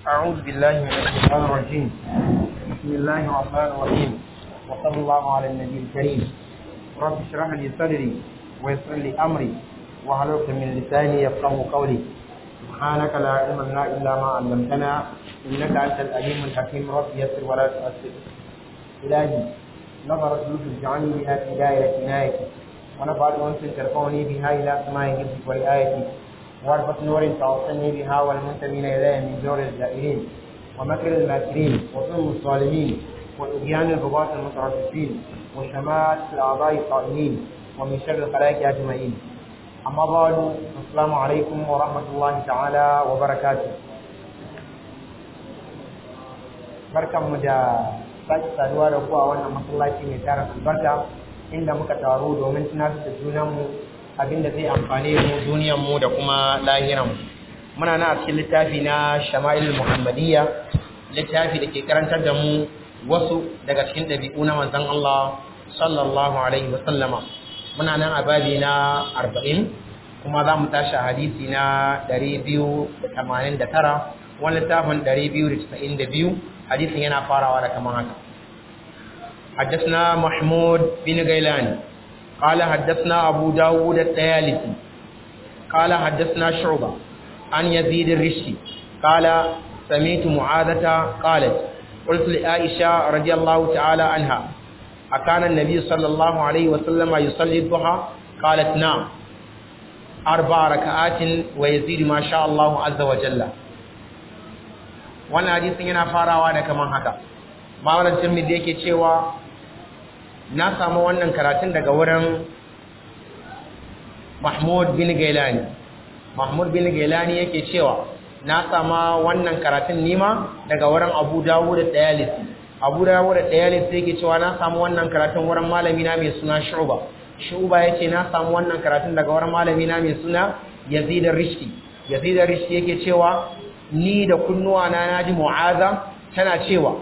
أعوذ بالله من الشيطان الرجيم بسم الله الرحمن الرحيم وصلى الله على النبي الكريم رب اشرح لي صدري ويسر لي أمري واحلل من لساني يفقه قولي سبحانك لا علم لنا إلا ما علمتنا إنك أنت الأليم الحكيم رب يسر ولا تؤثر إلهي نظرت لطف اجعلني بها في دائرة عنايتي ونفعت أنس ترفعني بها إلى سماء حفظك ورعايتي واربط نور توصلني بها والمنتمين إلي من جور الزائرين ومكر الماكرين وظلم الظالمين وإبيان الرباط المترفسين وشمات الأعضاء الطائلين ومن شر الخلائق أجمعين أما بعد السلام عليكم ورحمة الله تعالى وبركاته barkanmu da sake saduwa da ku a wannan masallaci mai tara albarka inda muka taru domin tunatar da junanmu abinda zai amfane mu duniyarmu da kuma lahiranmu muna na cikin littafi na shama'il muhammadiyya littafi da ke karantar da mu wasu daga cikin ɗabi'u na manzon Allah sallallahu alaihi wa sallama muna nan a babi na arba'in kuma za mu tashi a hadisi na ɗari biyu da tamanin da tara wani littafin ɗari biyu da casa'in da biyu hadisin yana farawa da kamar haka حدثنا محمود بن غيلان قال حدثنا أبو داود الطيالسي قال حدثنا شعبة عن يزيد الرشي قال سمعت معاذة قالت قلت لعائشة رضي الله تعالى عنها أكان النبي صلى الله عليه وسلم يصلي الضحى قالت نعم أربع ركعات ويزيد ما شاء الله عز وجل wannan hadisin yana farawa da kaman haka mawalan tirmidhi yake cewa na samu wannan karatun daga wurin Mahmud bin Gailani Mahmud bin Gailani yake cewa na sama wannan karatun nima daga wurin Abu Dawud da Dayalisi Abu Dawud da Dayalisi yake cewa na samu wannan karatun wurin malami na mai suna Shu'ba Shu'ba yace na samu wannan karatun daga wurin malami na mai suna Yazid ar-Rishki Yazid ar-Rishki yake cewa ni da kunnuwa na naji Mu'aza tana cewa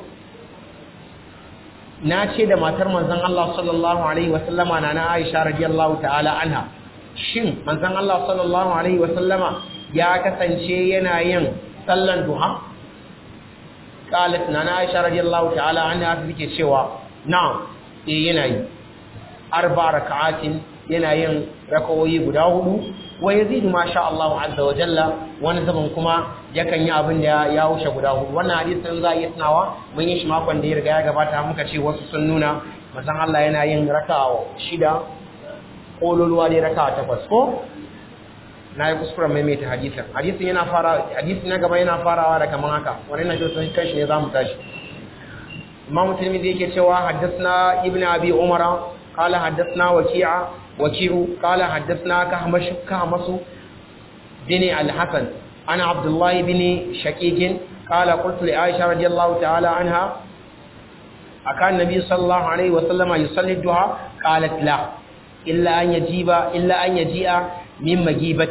na ce da matar manzon Allah sallallahu alaihi wasallama na na Aisha radiyallahu ta'ala anha shin manzon Allah sallallahu alaihi wasallama ya kasance yana yin sallan duha qalat na na Aisha radiyallahu ta'ala anha take cewa na'am eh yana yi arba raka'atin yana yin rakawoyi guda hudu wa yazidu ma sha Allah azza wa jalla wani zaman kuma yakan yi abin da ya wuce guda hudu wannan hadisin za a iya tunawa mun yi shi makon da ya riga ya gabata muka ce wasu sun nuna manzon Allah yana yin raka'a shida kololuwa dai raka'a takwas ko na yi kuskuren maimaita hadisin hadisin yana fara hadisin na gaba yana farawa da kaman haka wani na jin sun kanshi ne za mu tashi imam tirmidhi yake cewa haddathna ibnu abi umara قال حدثنا وكيع وكيع قال حدثنا كهمش كهمس بن الحسن أنا عبد الله بن شقيق قال قلت لعائشة رضي الله تعالى عنها أكان النبي صلى الله عليه وسلم يصلي الضحى قالت لا إلا أن يجيب إلا أن يجيء من مجيبة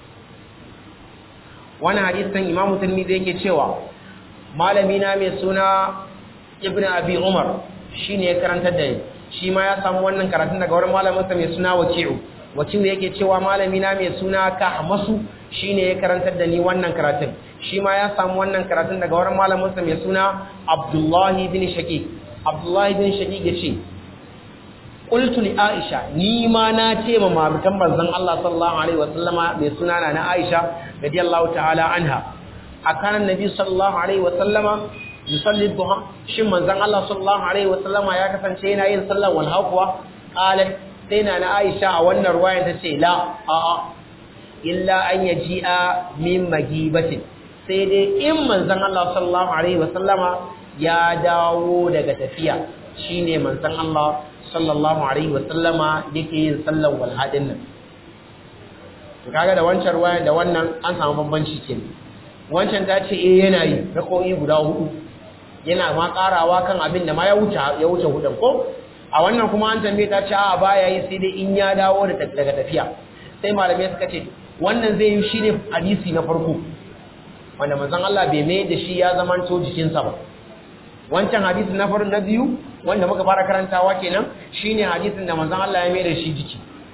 وانا حديث إمام الترمذي yake cewa malami na mai suna ibnu abi umar shine ya karanta da ni shi ma ya samu wannan karatun daga wurin malaminsa mai suna waki'u waki'u yake cewa malami na mai suna kahmasu shine ya karantar da ni wannan karatun shi ma ya samu wannan karatun daga wurin malaminsa mai suna abdullahi bin shaqiq abdullahi bin shaqiq yace qultu li aisha ni ma na ce ma mamutan banzan Allah sallallahu alaihi wasallama mai suna na aisha radiyallahu ta'ala anha akana nabi sallallahu alaihi wasallama yusalli duha shin manzon Allah sallallahu alaihi wasallama ya kasance yana yin sallar walha kuwa qalat sai na na Aisha a wannan ruwaya ta ce la a a illa an yaji'a min magibatin sai dai in manzon Allah sallallahu alaihi wasallama ya dawo daga tafiya shine manzon Allah sallallahu alaihi wasallama yake yin sallar walha din nan to kaga da wancan ruwaya da wannan an samu bambanci kenan wancan ta ce eh yana yi rako'i guda hudu yana ma karawa kan abin da ma ya wuce ya wuce hudan ko a wannan kuma an tambaye ta ce a baya yi sai dai in ya dawo da daga tafiya sai malamai suka ce wannan zai yi shine hadisi na farko wanda manzon Allah bai mai da shi ya zaman to jikinsa ba wancan hadisi na farko na biyu wanda muka fara karantawa kenan shine hadisin da manzon Allah ya mai da shi jiki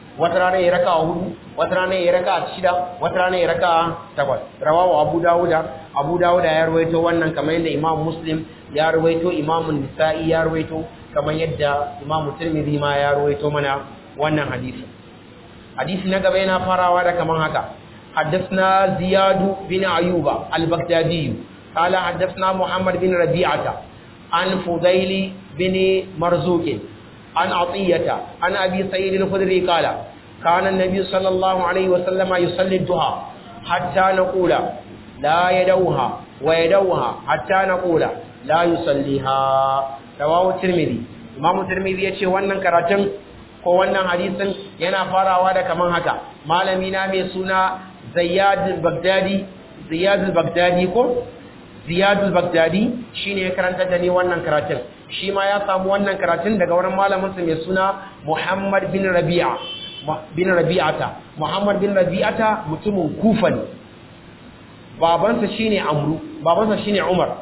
wata rana ya raka hudu wata rana ya raka shida wata rana ya raka takwas rawahu abu dawuda abu dawuda ya ruwaito wannan kamar yadda imam muslim ya ruwaito imam nisa'i ya ruwaito kamar yadda imam tirmidhi ma ya ruwaito mana wannan hadisi hadisi na gaba yana farawa da kaman haka حدثنا زياد بن أيوب البغدادي قال حدثنا محمد بن ربيعة عن فضيل بن مرزوق عن عطية عن أبي سعيد الخدري قال كان النبي صلى الله عليه وسلم يصلي الضحى حتى نقول لا يدوها ويدوها حتى نقول لا يصليها رواه الترمذي إمام الترمذي يقول wannan karatun ko wannan hadisin yana farawa da kaman haka malami na mai suna Zayyad al-Baghdadi Ziyad al-Baghdadi ko Ziyad al-Baghdadi shine ya karanta da ni wannan karatun shi ma ya samu wannan karatun daga wurin malamin sa mai suna Muhammad bin Rabi'a bin Rabi'ata Muhammad bin Rabi'ata mutumin Kufa ne babansa shine Amru babansa shine Umar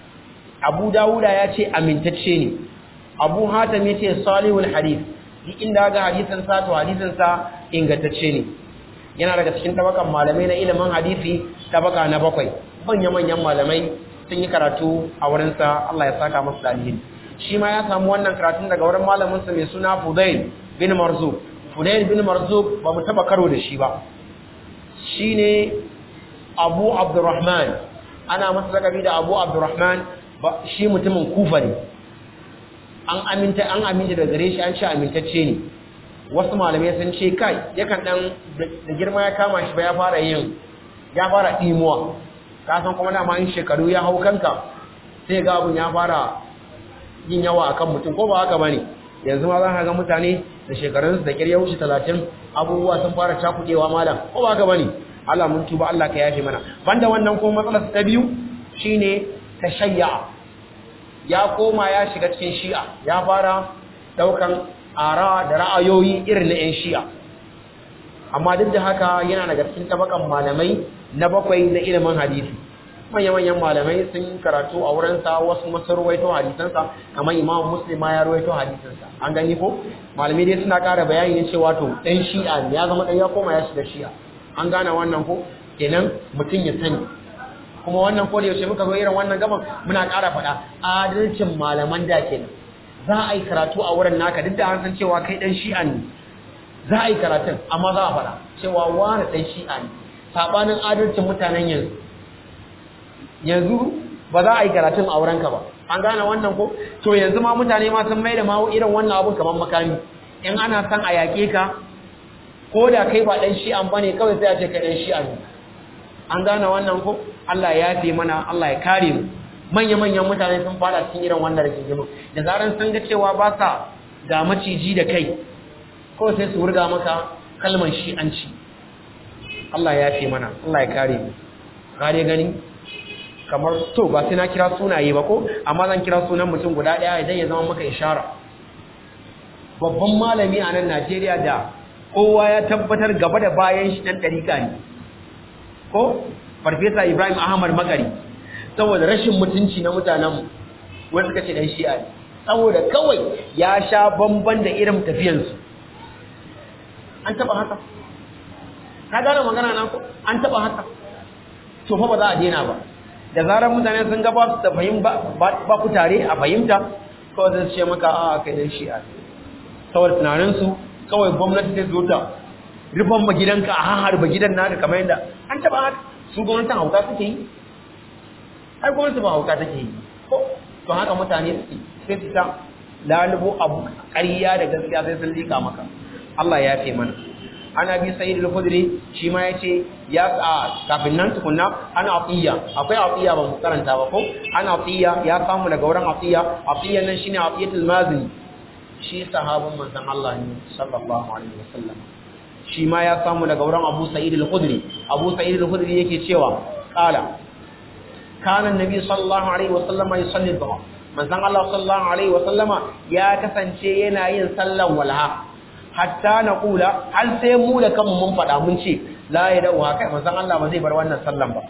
Abu Dawuda ya ce amintacce ne Abu Hatim ya ce salihul hadith duk inda ga hadisin sa to hadisin sa ingantacce ne yana daga cikin tabakan malamai na ilimin hadisi tabaka na bakwai manya-manyan malamai sun yi karatu a wurinsa Allah ya saka masu dalilin shi ma ya samu wannan karatun daga wurin malaminsa mai suna Fudail bin Marzuk Fudail bin Marzuk ba mu taba karo da shi ba shine Abu Abdurrahman ana masa lakabi da Abu Abdurrahman shi mutumin Kufa ne an aminta an aminta da gare shi an ce amintacce ne wasu malamai sun ce kai yakan dan da girma ya kama shi ba ya fara yin ya fara dimuwa ka san kuma dama in shekaru ya hau kanka sai ga abun ya fara yin yawa akan mutum ko ba haka bane yanzu ma za ka ga mutane da shekarun su da kirya wuce 30 abubuwa sun fara cakudewa malam ko ba haka bane Allah mun tuba Allah ka yafe mana banda wannan kuma matsalar ta biyu shine tashayya ya koma ya shiga cikin shi'a ya fara daukan ara da ra'ayoyi irin na 'yan shi'a amma duk da haka yana daga cikin tabakan malamai na bakwai na ilimin hadisi manya-manyan malamai sun karatu a wurinsa wasu masu ruwaito hadisansa kamar imam muslim ma ya ruwaito hadisansa an gani ko malamai dai suna ƙara bayani ne cewa to ɗan shi'a ne ya zama ɗan ya koma ya shiga shi'a an gane wannan ko kenan mutum ya sani kuma wannan ko da yaushe muka zo irin wannan gaban muna ƙara faɗa adalcin malaman da kenan za a yi karatu a wurin naka duk da an san cewa kai dan shi'a ne za a yi karatun amma za a fara cewa wani dan shi'a ne sabanin adalcin mutanen yanzu yanzu ba za a yi karatun a wurinka ba an gane wannan ko to yanzu ma mutane ma sun maida ma irin wannan abun kamar makami in ana san a yaƙe ka ko da kai ba dan shi'an bane kawai sai a ce kai dan shi'a ne an gane wannan ko Allah ya yafe mana Allah ya kare mu manya-manyan mutane sun fara cikin irin wannan rigingimu da zaran sun ga cewa ba sa ga maciji da kai ko sai su wurga maka kalmar shi'anci Allah ya fi mana Allah ya kare mu kare gani kamar to ba sai na kira sunaye ba ko amma zan kira sunan mutum guda ɗaya idan ya zama maka ishara babban malami a nan Najeriya da kowa ya tabbatar gaba da bayan shi dan ɗarika ne ko farfesa Ibrahim Ahmad Makari saboda rashin mutunci na mutanenmu wanda suka ce dan shi'a ne saboda kawai ya sha bamban da irin tafiyansu an taba haka ka gane magana na ko an taba haka to fa ba za a daina ba da zarar mutane sun ga ba su da fahim ba ku tare a fahimta kawai zai ce maka a kai dan shi'a saboda tunaninsu kawai gwamnati zai zo ta rufan ba gidanka a harba gidan naka kamar yadda an taba haka su gwamnatin hauka suke yi ai gwamnati ba hauka take yi ko to haka mutane suke sai su ta lalubo abu ƙarya da gaskiya sai sun lika maka Allah ya fi mana ana bi sayyid al-khudri shi ma yace ya a kafin nan tukunna ana atiya akwai atiya ba mu karanta ba ko ana atiya ya samu daga wurin atiya atiya nan shine atiyatul mazini shi sahabban manzon Allah ne sallallahu alaihi wasallam shi ma ya samu daga wurin Abu Sa'id al-Khudri Abu Sa'id al-Khudri yake cewa qala kana annabi sallallahu alaihi wasallam yusalli dhuha manzon Allah sallallahu alaihi wasallama ya kasance yana yin sallan walha hatta na kula har sai mu da kanmu mun faɗa mun ce la ya da'u haka manzon Allah ba zai bar wannan sallan ba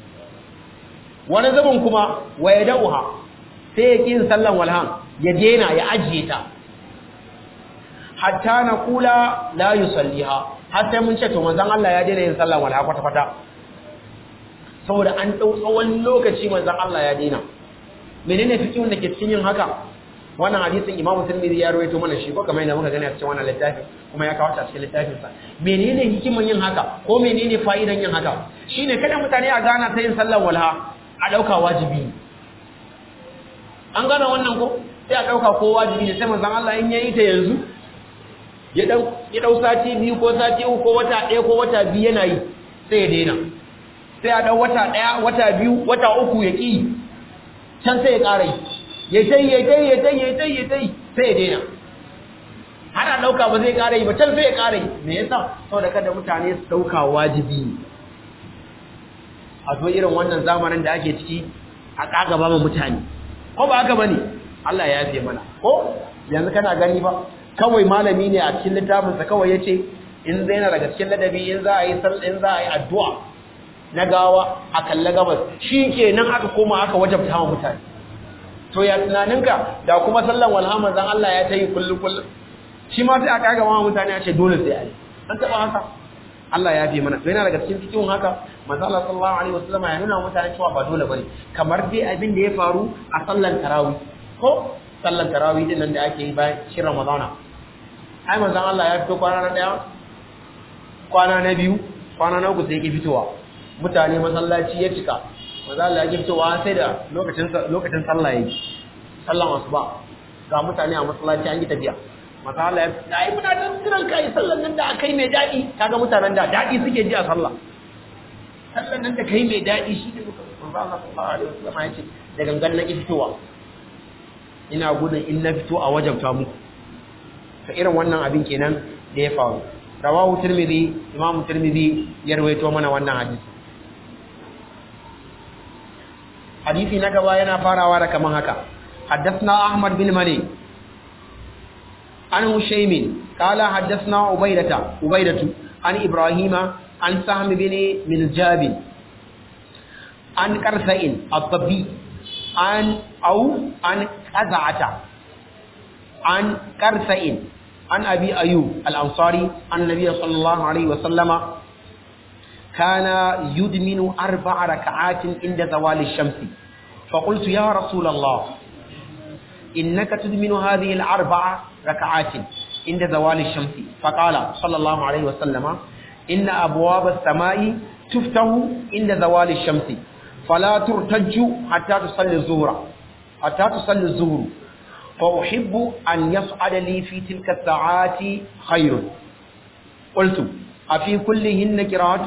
wani zubin kuma wa ya da'u ha sai ya kin sallan walhan ya dena ya ajiye ta hatta naqula la yusalliha har sai mun ce to manzon Allah ya daina yin sallah wala kwata kwata saboda an dau tsawon lokaci manzon Allah ya daina menene fikihun da ke cikin yin haka wannan hadisin Imam Tirmidhi ya rawaito mana shi ko kamar yadda muka gani a cikin wannan littafi kuma ya kawo ta cikin littafin sa menene hikiman yin haka ko menene fa'idan yin haka shine kada mutane a gana ta yin sallar walha a dauka wajibi an gana wannan ko sai a dauka ko wajibi ne sai manzon Allah in yayi ta yanzu ya dau ya dau sati biyu ko sati uku ko wata ɗaya ko wata biyu yana yi sai ya daina sai a dau wata ɗaya wata biyu wata uku ya ki can sai ya ƙara yi ya tai ya tai ya tai ya tai ya tai sai ya daina har a dauka ba zai ƙara yi ba can sai ya ƙara yi me yasa saboda kada mutane su dauka wajibi a zo irin wannan zamanin da ake ciki a kaga ba mutane ko ba haka bane Allah ya yafe mana ko yanzu kana gani ba kawai malami ne a cikin littafin sa kawai yace in zai na daga cikin ladabi in za a yi in za a yi addu'a na gawa a kalla gabas shikenan aka koma aka wajabta wa mutane to ya tunaninka da kuma sallan walhamar zan Allah ya ta yi kullum kullum shi ma sai a kaga ma mutane a ce dole sai a yi an taɓa haka Allah ya fi mana to yana daga cikin cikin haka manzo Allah sallallahu alaihi wasallam ya nuna mutane cewa ba dole bane kamar dai abin da ya faru a sallan tarawih ko sallan tarawih din nan da ake yi bayan shi Ramadana ai manzo Allah ya fito kwana na daya kwana na biyu kwana na uku sai yake fitowa mutane masallaci ya cika manzo Allah ya fitowa sai da lokacin lokacin sallah yake sallan asuba ga mutane a masallaci an yi tafiya manzo Allah ya ai muna dan jiran kai sallan nan da akai mai dadi kaga mutanen da dadi suke ji a sallah sallan nan da kai mai dadi shi ne manzo Allah sallallahu alaihi wasallam ya ce da gangan na ki fitowa ina gudun in na fito a wajabta muku to irin wannan abin kenan da ya faru rawahu tirmidhi imamu tirmidhi ya rawaito mana wannan hadisi hadisi na gaba yana farawa da kaman haka حدثنا أحمد بن مني عن هشيم قال حدثنا عبيدة عبيدة عن إبراهيم عن سهم بن ملجاب عن كرثئ الطبي عن أو عن قزعة عن كرثئ عن أبي أيوب الأنصاري عن النبي صلى الله عليه وسلم كان يدمن أربع ركعات عند زوال الشمس فقلت يا رسول الله إنك تدمن هذه الأربع ركعات عند زوال الشمس فقال صلى الله عليه وسلم إن أبواب السماء تفتح عند زوال الشمس فلا ترتج حتى تصلي الظهر حتى تصلي الظهر فأحب أن يصعد لي في تلك الساعات خير قلت أفي كلهن قراءة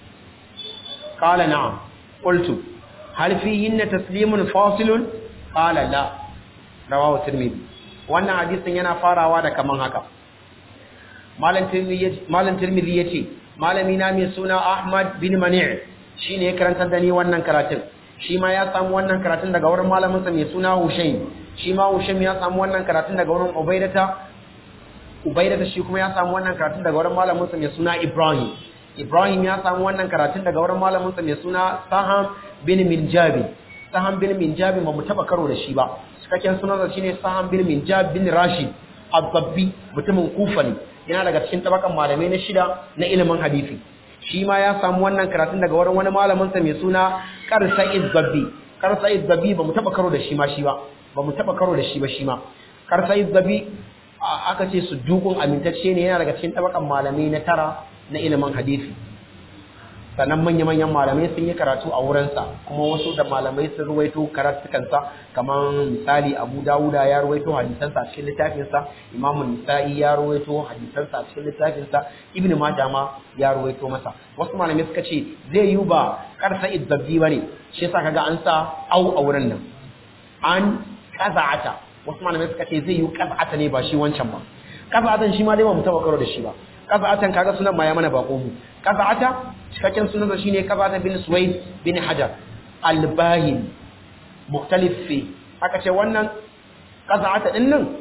قال نعم قلت هل فيهن تسليم فاصل قال لا rawahu tirmidhi wannan hadisin yana farawa da kaman haka malam tirmidhi malam tirmidhi yace malami na mai suna ahmad bin mani' shine ya karanta da ni wannan karatun shi ma ya samu wannan karatun daga wurin malamin sa mai suna hushaym shi ma hushaym ya samu wannan karatun daga wurin ubaidata ubaidata shi kuma ya samu wannan karatun daga wurin malamin sa mai suna ibrahim ibrahim ya samu wannan karatun daga wurin malamin sa mai suna saham bin minjabi saham bin minjabi ba mu taba karo da shi ba cikakken sunansa shine Saham bin Minjab bin Rashid Al-Babbi mutumin Kufa ne yana daga cikin tabakan malamai na shida na ilimin hadisi shi ma ya samu wannan karatun daga wurin wani malamin sa mai suna Qarsa'id Babbi Qarsa'id Babbi ba mu taba karo da shi ma shi ba ba mu taba karo da shi ba shi ma Qarsa'id Babbi aka ce su dukun amintacce ne yana daga cikin tabakan malamai na tara na ilimin hadisi sannan manya-manyan malamai sun yi karatu a wurinsa kuma wasu da malamai sun ruwaito karatukansa kamar misali abu dawuda ya ruwaito hadisansa a cikin littafinsa imamu nisa'i ya ruwaito hadisansa a cikin littafinsa ibn majama ya ruwaito masa wasu malamai suka ce zai yi ba karsa idzabbi ba ne shi yasa kaga an sa au a wurin nan an kaza'ata wasu malamai suka ce zai yi kaza'ata ne ba shi wancan ba kaza'atan shi ma dai ba mu taba karo da shi ba kaza'atan kaga sunan ma ya mana bako mu kaza'ata cikakken sunansa shine kaza'ata bin suwaid bin hajar al-bahin mukhtalif fi aka ce wannan kaza'ata din nan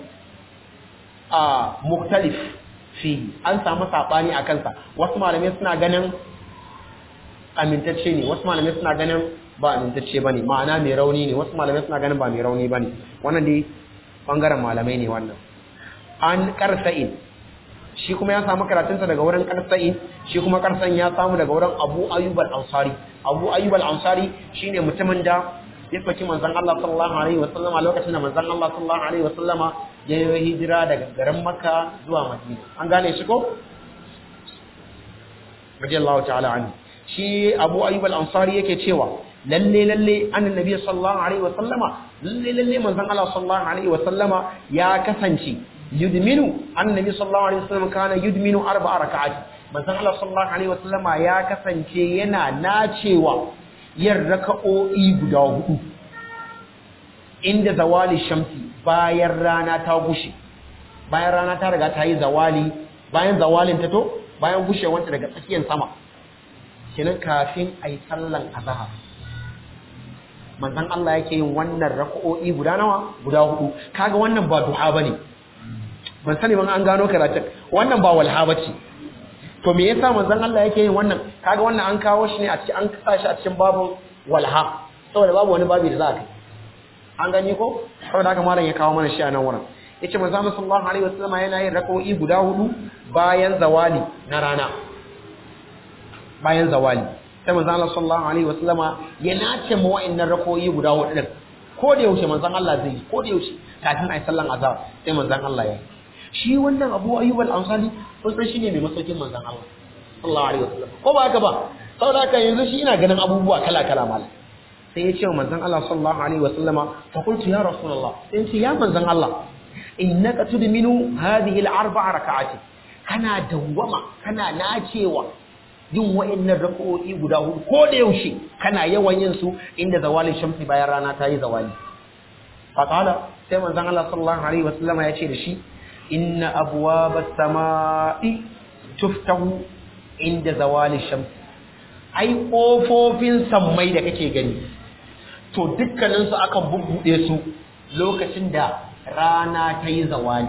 a mukhtalif fi an samu sabani a kansa wasu malamai suna ganin amintacce ne wasu malamai suna ganin ba amintacce bane ma'ana mai rauni ne wasu malamai suna ganin ba mai rauni bane wannan dai bangaren malamai ne wannan an karsa'in shi kuma ya samu karatunsa daga wurin Qarsa'in shi kuma Qarsan ya samu daga wurin Abu Ayyub al-Ansari Abu Ayyub al-Ansari shine mutumin da ya saki manzon Allah sallallahu alaihi wasallama lokacin da manzon Allah sallallahu alaihi wasallama ya yi hijira daga garin Makka zuwa Madina an gane shi ko radiyallahu ta'ala anhu shi Abu Ayyub al-Ansari yake cewa lalle lalle annabi sallallahu alaihi wasallama lalle lalle manzon Allah sallallahu alaihi wasallama ya kasance yudminu annabi sallallahu alaihi wasallam kana yudminu arba'a raka'ati manzon Allah sallallahu alaihi wasallama ya kasance yana nacewa yin raka'o'i guda hudu inda zawali shamsi bayan rana ta gushe bayan rana ta riga ta yi zawali bayan zawalin ta to bayan gushewanta daga tsakiyar sama kenan kafin ayi sallan azhar manzon Allah yake yin wannan raka'o'i guda nawa guda hudu kaga wannan ba duha bane ban sani ban an gano karatun wannan ba walha bace to me yasa manzon Allah yake yin wannan kaga wannan an kawo shi ne a cikin an kasa shi a cikin babun walha saboda babu wani babu da za ka an gani ko saboda haka malam ya kawo mana shi a nan wurin yace manzon Allah sallallahu alaihi wasallam yana yin rak'o'i guda hudu bayan zawali na rana bayan zawali sai manzon Allah sallallahu alaihi wasallam ya nace mu wa'annan rak'o'i guda hudu din ko da yaushe manzon Allah zai ko da yaushe kafin ai sallan azhar sai manzon Allah ya shi wannan Abu Ayyub al-Ansari kun san shine mai masaukin manzon Allah sallallahu alaihi wasallam ko ba haka ba saboda haka yanzu shi ina ganin abubuwa kala kala malam sai ya ce wa manzon Allah sallallahu alaihi wasallama fa qultu ya rasulullah sai ya ce ya manzon Allah innaka tudminu hadhihi al-arba'a raka'ati kana dawwama kana nacewa yin wa'annan raka'o'i guda hudu ko da yaushe kana yawan yin su inda zawalin shamsi bayan rana ta yi zawali fa qala sai manzon Allah sallallahu alaihi wasallama ya ce da shi inna abwaba samai tuftahu inda zawali shamsi ai kofofin sammai da kake gani to dukkaninsu akan bubbuɗe su lokacin da rana ta yi zawali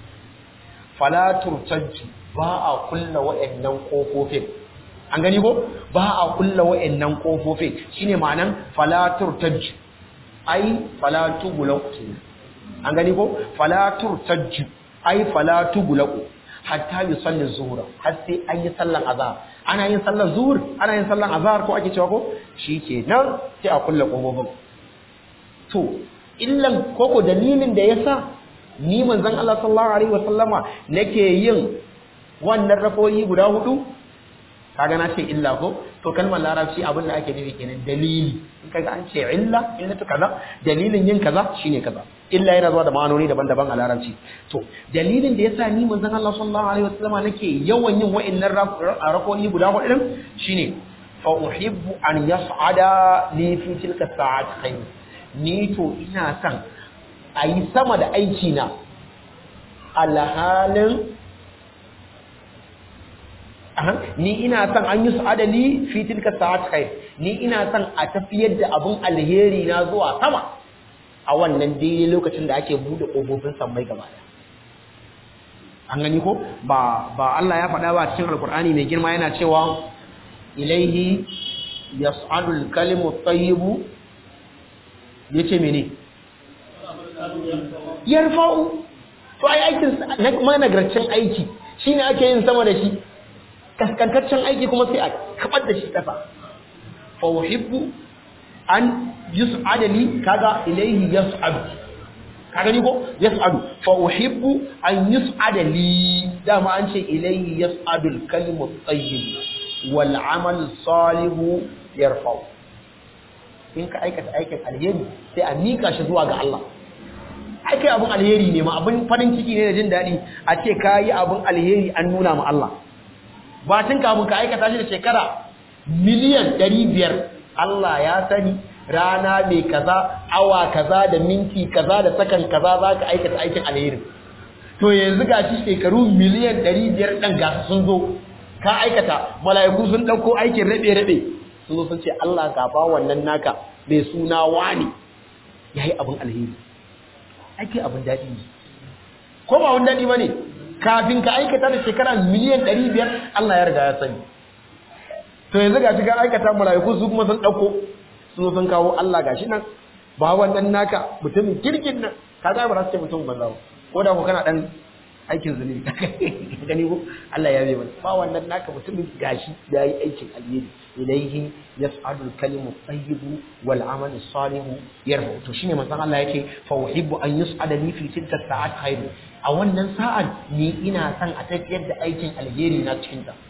falatur tajju ba a kulla wa'annan kofofin an gani ko ba a kulla wa'annan kofofin shine ma'anan falatur tajju ai falatu gulaku an gani ko falatur tajju ai falatu gulaku hatta yusalli zuhra har sai an yi sallan azhar ana yin sallar zuhur ana yin sallar azhar ko ake cewa ko shikenan sai a kulle kofofin to illan koko dalilin da yasa ni manzon Allah sallallahu alaihi wasallama nake yin wannan rafoyi guda hudu kaga na ce illa ko to kalmar larabci abin da ake nufi kenan dalili in kaga an ce illa illatu kaza dalilin yin kaza shine kaza illa yana zuwa da ma'anoni daban-daban a larabci to dalilin da yasa ni manzon Allah sallallahu alaihi wasallama nake yawan yin wa'annan rakoyi guda hudu din shine fa uhibbu an yas'ada li fi tilka sa'at khayr ni to ina son ayi sama da aiki na alhalin ni ina son an yi su'ada li fi tilka sa'at khair ni ina son a tafiyar da abun alheri na zuwa sama a wannan daidai lokacin da ake bude kofofin sammai gaba daya an gani ko ba ba Allah ya faɗa ba cikin alkur'ani mai girma yana cewa ilaihi yas'alu al-kalimu at-tayyibu yace mene yarfa'u to ai aikin na managarcin aiki shine ake yin sama da shi kaskantaccen aiki kuma sai a kabar da shi kasa fa uhibbu an yus'ada li kaga ilayhi yas'adu kaga ni ko yas'adu fa uhibbu an yus'ada li dama an ce ilayhi yas'adu al-kalimu at-tayyib wal 'amal salihu yarfa'u in ka aikata aikin alheri sai a mika shi zuwa ga Allah ake abun alheri ne ma abun farin ciki ne da jin daɗi a ce ka yi abun alheri an nuna ma Allah ba tun kafin ka aikata shi da shekara miliyan ɗari biyar Allah ya sani rana mai kaza awa kaza da minti kaza da sakan kaza za ka aikata aikin alheri to yanzu ga shi shekaru miliyan ɗari biyar ɗan gasa sun zo ka aikata mala'iku sun ɗauko aikin rabe-rabe sun zo sun ce Allah ka ba wannan naka mai suna wani ya yi abin alheri ake abin daɗi ne ko ba wani daɗi ba ne kafin ka aikata da shekara miliyan ɗari biyar Allah ya riga ya sani to yanzu ga shiga aikata mala'iku su kuma sun ɗauko su sun kawo Allah gashi nan ba wannan naka mutumin kirkin nan ka ga ba za su ce mutum banza ba ko da ko kana ɗan aikin zunubi gani ko Allah ya bai mana ba wannan naka mutumin gashi da yi aikin alheri ilaihi yas'adu al-kalimu tayyibu wal amalu salihu yarfa to shine manzon Allah yake fa uhibbu an yus'ada li fi tilka sa'at khairu a wannan sa'an ni ina son a tafiyar da aikin alheri na cikin ta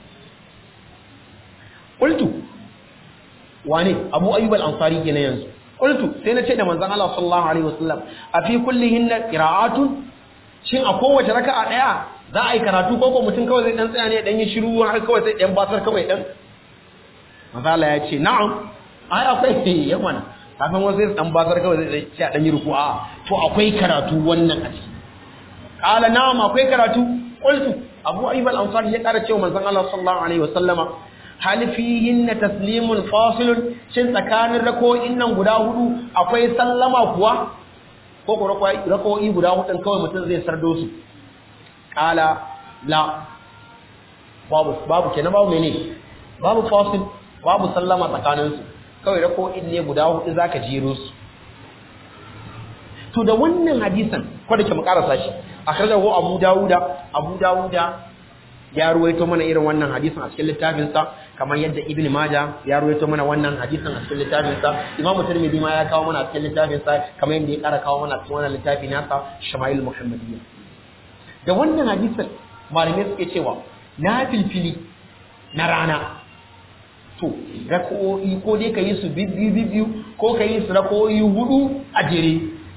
qultu wane abu ayyub al-ansari kenan yanzu qultu sai na ce da manzon Allah sallallahu alaihi wasallam a fi kullihinna qira'atun shin a kowace raka'a daya za a yi karatu ko ko mutum kawai zai dan tsaya ne dan yi shiru har kawai sai dan basar kawai dan manzon Allah ya ce na'am ai akwai yawan kafin wasu sai dan basar kawai zai sai dan yi ruku'a to akwai karatu wannan a ciki qala na'am akwai karatu qultu abu ayyub al-ansari ya kara cewa manzon Allah sallallahu alaihi wasallama hal fihinna taslimun fasilun shin tsakanin rako'in nan guda hudu akwai sallama kuwa ko ko rako'i guda hudun kawai mutum zai sardo su kala la babu babu kenan babu mene babu fasil babu sallama tsakanin su kawai rako'in ne guda hudu zaka jero su to da wannan hadisan ko da ke mu karasa shi akhrajahu abu dawuda abu dawuda ya ruwaito mana irin wannan hadisin a cikin littafinsa kamar yadda ibn majah ya ruwaito mana wannan hadisin a cikin littafinsa imam tirmidhi ma ya kawo mana a cikin littafinsa kamar yadda ya kara kawo mana a cikin wannan littafi nasa shama'il muhammadiyya da wannan hadisin malamai suke cewa na filfili na rana to rako'i ko dai ka yi su bibbiyu bibbiyu ko ka yi su rako'i hudu a jere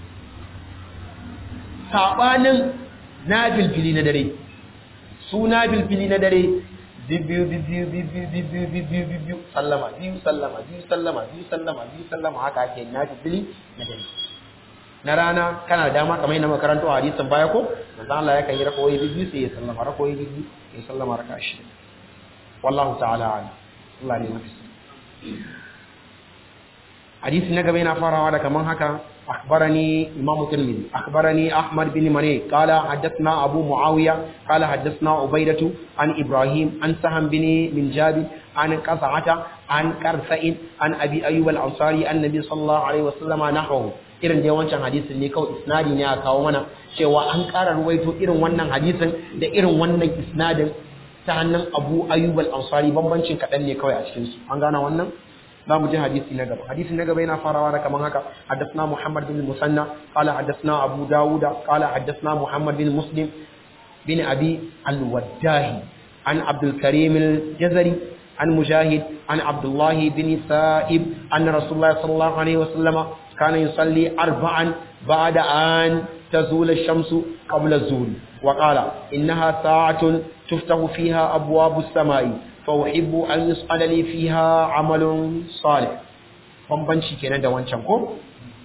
sabanin na filfili na dare suna bilfili na dare biyu biyu biyu biyu biyu biyu biyu biyu biyu biyu sallama biyu sallama biyu sallama biyu sallama biyu sallama haka ake na bilfili na dare na rana kana da dama kamar yadda makarantu a hadisin baya ko manzo Allah ya kan yi rakoyi biyu sai ya sallama rakoyi biyu ya sallama raka shi wallahu ta'ala ala Allah ne mafi hadisi na gaba yana farawa da kaman haka أخبرني إمام الترمذي أخبرني أحمد بن مني قال حدثنا أبو معاوية قال حدثنا عبيدة عن إبراهيم عن سهم بن من جابر عن قصعة عن كرثئ عن أبي أيوب الأنصاري النبي صلى الله عليه وسلم نحوه irin dai wancan hadisin ne kawai isnadi ne a kawo mana cewa an ƙara ruwaito irin wannan hadisin da irin wannan isnadin ta hannun Abu Ayyub al-Ansari bambancin kaɗan ne kawai a cikin su an gana wannan za mu ji hadisi na gaba hadisi na gaba yana farawa da kaman haka haddathna Muhammad bin Musanna qala haddathna Abu Dawud qala haddathna Muhammad bin Muslim bin Abi al-Waddahi an Abdul Karim al-Jazari an Mujahid an Abdullah bin Sa'ib anna Rasulullah sallallahu alaihi wasallam kana yusalli arba'an ba'da an تزول الشمس قبل الزول وقال إنها ساعة تفتح فيها أبواب السماء فأحب أن يسأل لي فيها عمل صالح bambanci kenan da wancan ko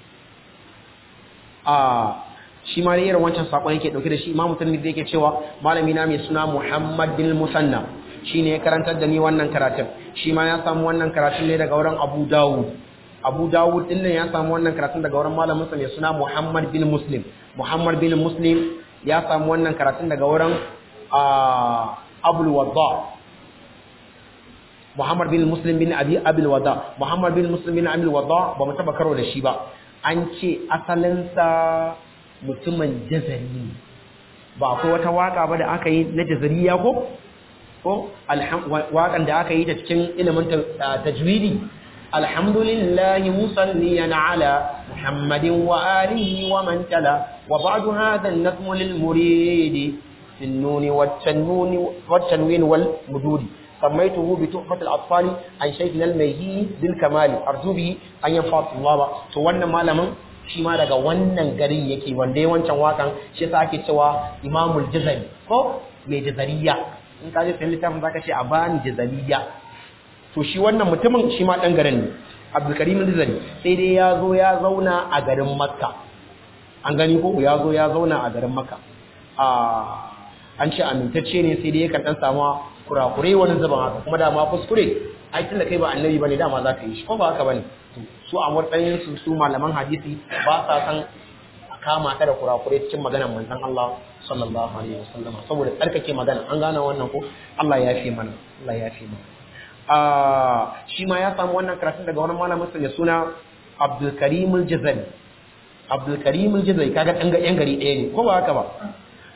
a shi ma irin wancan sakon yake dauke da shi imamu tirmidhi yake cewa malami na mai suna Muhammad bin Musanna shine ya karantar da ni wannan karatun shi ma ya samu wannan karatun ne daga wurin Abu Dawud Abu Dawud din nan ya samu wannan karatun daga wurin malamin sa mai suna Muhammad bin Muslim Muhammad bin Muslim ya samu wannan karatun daga wurin Abul Wadda Muhammad bin Muslim bin Abi Abil Wada Muhammad bin Muslim bin Abil Wada ba mu taba karo da shi ba an ce asalinsa mutumin jazari ne ba akwai wata waka ba da aka yi na jazariya ko ko wakan da aka yi ta cikin ilimin tajwidi alhamdulillahi musalliyan ala muhammadin wa alihi wa man tala wa ba'du hadha an-nazmu lil muridi في النون والتنون والتنوين والمدود سميته بتحفة الأطفال عن شيخنا الميهي بالكمال أرجو به أن ينفع الله تو wannan malamin shi ma daga wannan garin yake wanda ya wancan wakan shi yasa ake cewa Imamul Jazari ko mai jazariya in ka je sai littafin zaka ce a bani jazariya to shi wannan mutumin shi ma dan garin ne Abdul Karim Jazari sai dai ya zo ya zauna a garin Makka an gani ko ya zo ya zauna a garin Makka a an ce amintacce ne sai dai yakan dan samu kurakure wani zaban haka kuma dama kuskure ai tunda kai ba annabi bane dama za ka yi shi ko ba haka bane su a matsayin su su malaman hadisi ba sa san kama ta da kurakure cikin maganar manzon Allah sallallahu alaihi wasallam saboda tsarkake magana an gane wannan ko Allah ya fi mana Allah ya fi mana ah shi ma ya samu wannan karatun daga wani malamin sa mai suna Abdul Karim al-Jazari Abdul Karim al-Jazari kaga dan ga yan gari ɗaya ne ko ba haka ba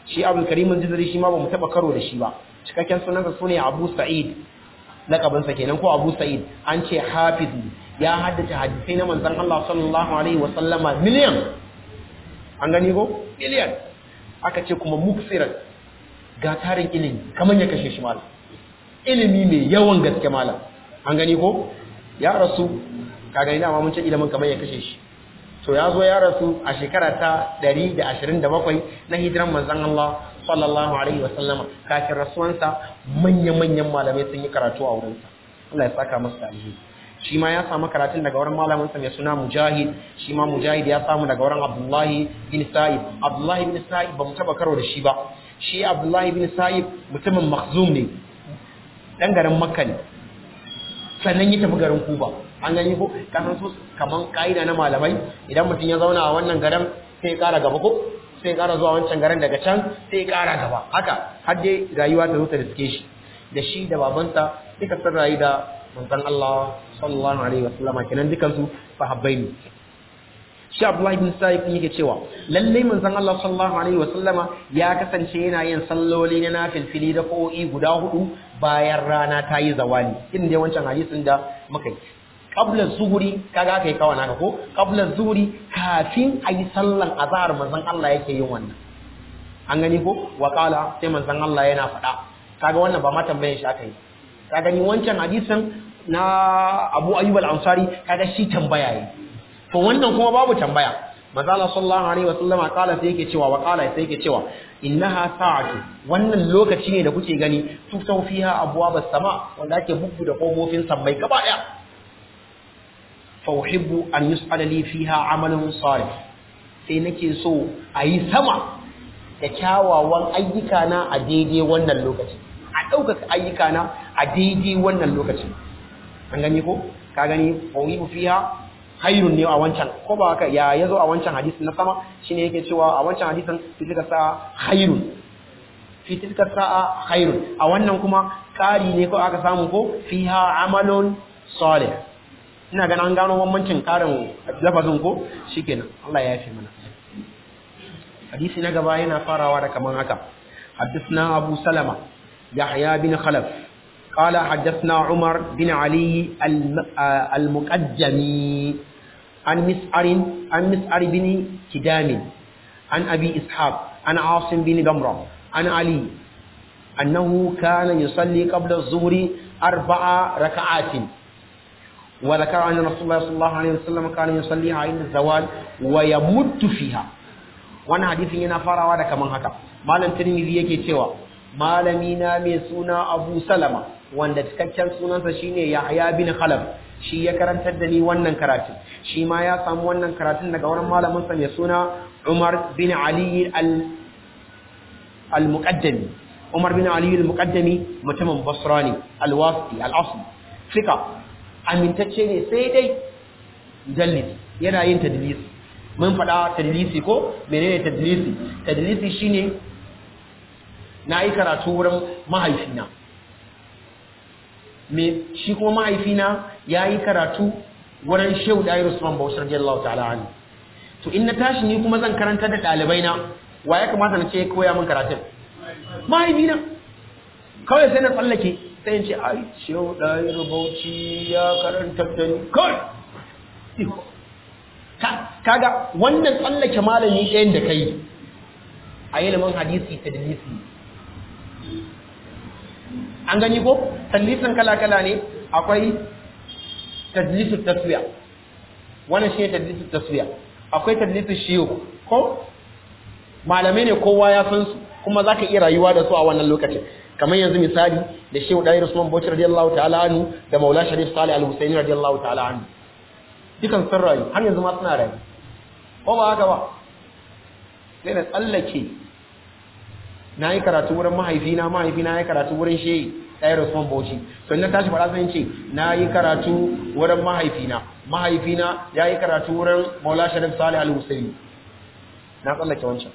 shi abul karim al-jazari shi ma bamu taba karo da shi ba cikakken sunansa sune abu sa'id lakabinsa kenan ko abu sa'id an ce hafiz ya haddace hadisai na manzon Allah sallallahu alaihi wa sallama miliyan an gani ko miliyan aka ce kuma muksiran ga tarin ilimi kamar ya kashe shi malam ilimi mai yawan gaske malam an gani ko ya rasu ka gani dama mun ce ilimin kamar ya kashe shi to ya zo ya rasu a shekara ta 127 na hijiran manzon Allah sallallahu alaihi wasallama kafin rasuwansa manya-manyan malamai sun yi karatu a wurinsa Allah ya saka masa alheri shi ma ya samu karatun daga wurin malaminsa mai suna mujahid shi ma mujahid ya samu daga wurin abdullahi bin sa'ib abdullahi bin sa'ib ba mu taba karo da shi ba shi abdullahi bin sa'ib mutumin makhzum ne dan garin makka ne sannan ya tafi garin kuba an gani ko kasan su kaman ka'ida na malamai idan mutum ya zauna a wannan garin sai ya kara gaba ko sai ya kara zuwa wancan garin daga can sai ya kara gaba haka har dai rayuwa ta zo ta riske shi da shi da babansa duka sun rayu da manzon Allah sallallahu alaihi wasallam kenan dukan su sahabbai ne shi Abdullahi bin Sa'id yake cewa lalle manzon Allah sallallahu alaihi wasallam ya kasance yana yin salloli na nafilfili da ko'i guda hudu bayan rana ta yi zawali irin dai wancan hadisin da muka yi qabla zuhuri kaga kai kawa naka ko qabla zuhuri kafin ayi sallan azhar manzon Allah yake yin wannan an gani ko wa qala sai manzon Allah yana faɗa kaga wannan ba ma tambayan shi aka yi ka gani wancan hadisin na Abu Ayyub al-Ansari kaga shi tambaya yi to wannan kuma babu tambaya manzo Allah sallallahu alaihi wasallama kala sai yake cewa wa kala sai yake cewa innaha sa'atu wannan lokaci ne da kuke gani tutau fiha abwabas sama wanda ake bubbu da kofofin sammai gaba daya fa uhibbu an yus'ala li fiha amalun salih sai nake so a yi sama da kyawawan ayyuka na a daidai wannan lokaci a ɗaukaka ayyuka na a daidai wannan lokaci an gani ko ka gani fa uhibbu fiha hayrun ne a wancan ko ba haka ya yazo a wancan hadisin na sama shine yake cewa a wancan hadisin fitilka sa'a hayrun fitilka sa'a hayrun a wannan kuma kari ne ko aka samu ko fiha amalun salih ina ganin an gano bambancin karin lafazin ko shikenan Allah ya yafe mana hadisi na gaba yana farawa da kaman haka حدثنا أبو سلمة يحيى بن خلف قال حدثنا عمر بن علي المقدمي عن مسعر عن مسعر بن كدام عن أبي إسحاق عن عاصم بن دمرة عن علي أنه كان يصلي قبل الظهر أربع ركعات وذكر أن رسول الله صلى الله عليه وسلم كان يصليها عند الزوال ويمد فيها وانا حديث yana farawa da kaman haka malam tirmidhi yake cewa malami na mai suna Abu Salama wanda cikakken sunansa shine Yahya bin Khalaf shi ya karantar da ni wannan karatun shi ma ya samu wannan karatun daga wurin malamin sa mai suna Umar bin Ali al al-Muqaddami Umar bin Ali al-Muqaddami mutumin Basra ne al-Wasiti al-Asli fika amintacce ne sai dai dallis yana yin tadlisi mun faɗa tadlisi ko menene tadlisi tadlisi shine na yi karatu wurin mahaifina me shi kuma mahaifina ya yi karatu wurin shehu da Usman Bauchi radiyallahu ta'ala anhu to in na tashi ni kuma zan karanta da ɗalibai na wa ya kamata na ce koya min karatun mahaifina kawai sai na tsallake sai in ce ai shehu da Bauchi ya karanta da ni kawai kaga wannan tsallake malami ɗayan da kai a ilimin hadisi ta dalisi an gani ko tadlisin kala-kala ne akwai tadlisin taswiya wannan shi ne tadlisin taswiya akwai tadlisin shiyo ko malamai ne kowa ya san su kuma za ka iya rayuwa da su a wannan lokacin kamar yanzu misali da shehu ɗaya Usman Bauchi radiyallahu ta'ala anhu da Maula Sharif Salih Al-Husaini radiyallahu ta'ala anhu dukan sun rayu har yanzu ma suna rayu ko ba haka ba sai na tsallake na yi karatu wurin mahaifina mahaifina ya karatu wurin shehi ɗaya Usman Bauchi to na tashi faɗa zan ce na yi karatu wurin mahaifina mahaifina ya yi karatu wurin Maula Sharif Salih Al-Husaini na tsallake wancan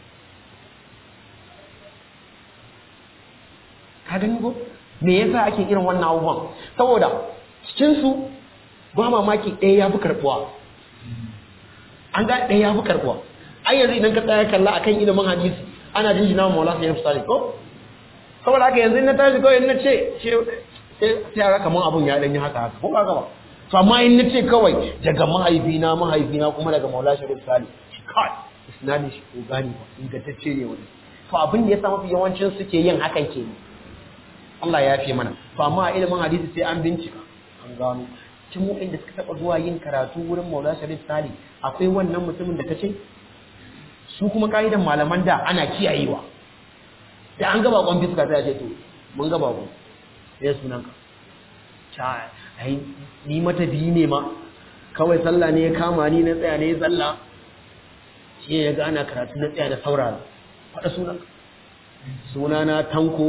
ka gani ko me yasa ake irin wannan abubuwan saboda cikin su ba mamaki ɗaya ya fi karɓuwa an ga ɗaya ya fi karɓuwa ai yanzu idan ka tsaya kalla akan ilimin hadisi ana jinjina wa maula sai misali ko saboda haka yanzu na tashi kawai na ce sai a kaman abun ya danyi haka haka ko ba ba to amma in na ce kawai daga mahaifina mahaifina kuma daga maula sharif sali kai isnadin shi ko gani ba ingantacce ne wani to abin da ya sa mafi yawancin suke yin hakan ke Allah ya fi mana to amma a ilimin hadisi sai an bincika an gano cin da suka taɓa zuwa yin karatu wurin maula sharif sali akwai wannan mutumin da ka ce su kuma ka'idan malaman da ana kiyayewa da an gaba kwan fiska sai a ce to mun gaba ku sai sunan ka cha ai ni mata biyu ne ma kawai sallah ne ya kama ni na tsaya ne sallah shi ya ga ana karatu na tsaya da saurara faɗa sunan ka sunana tanko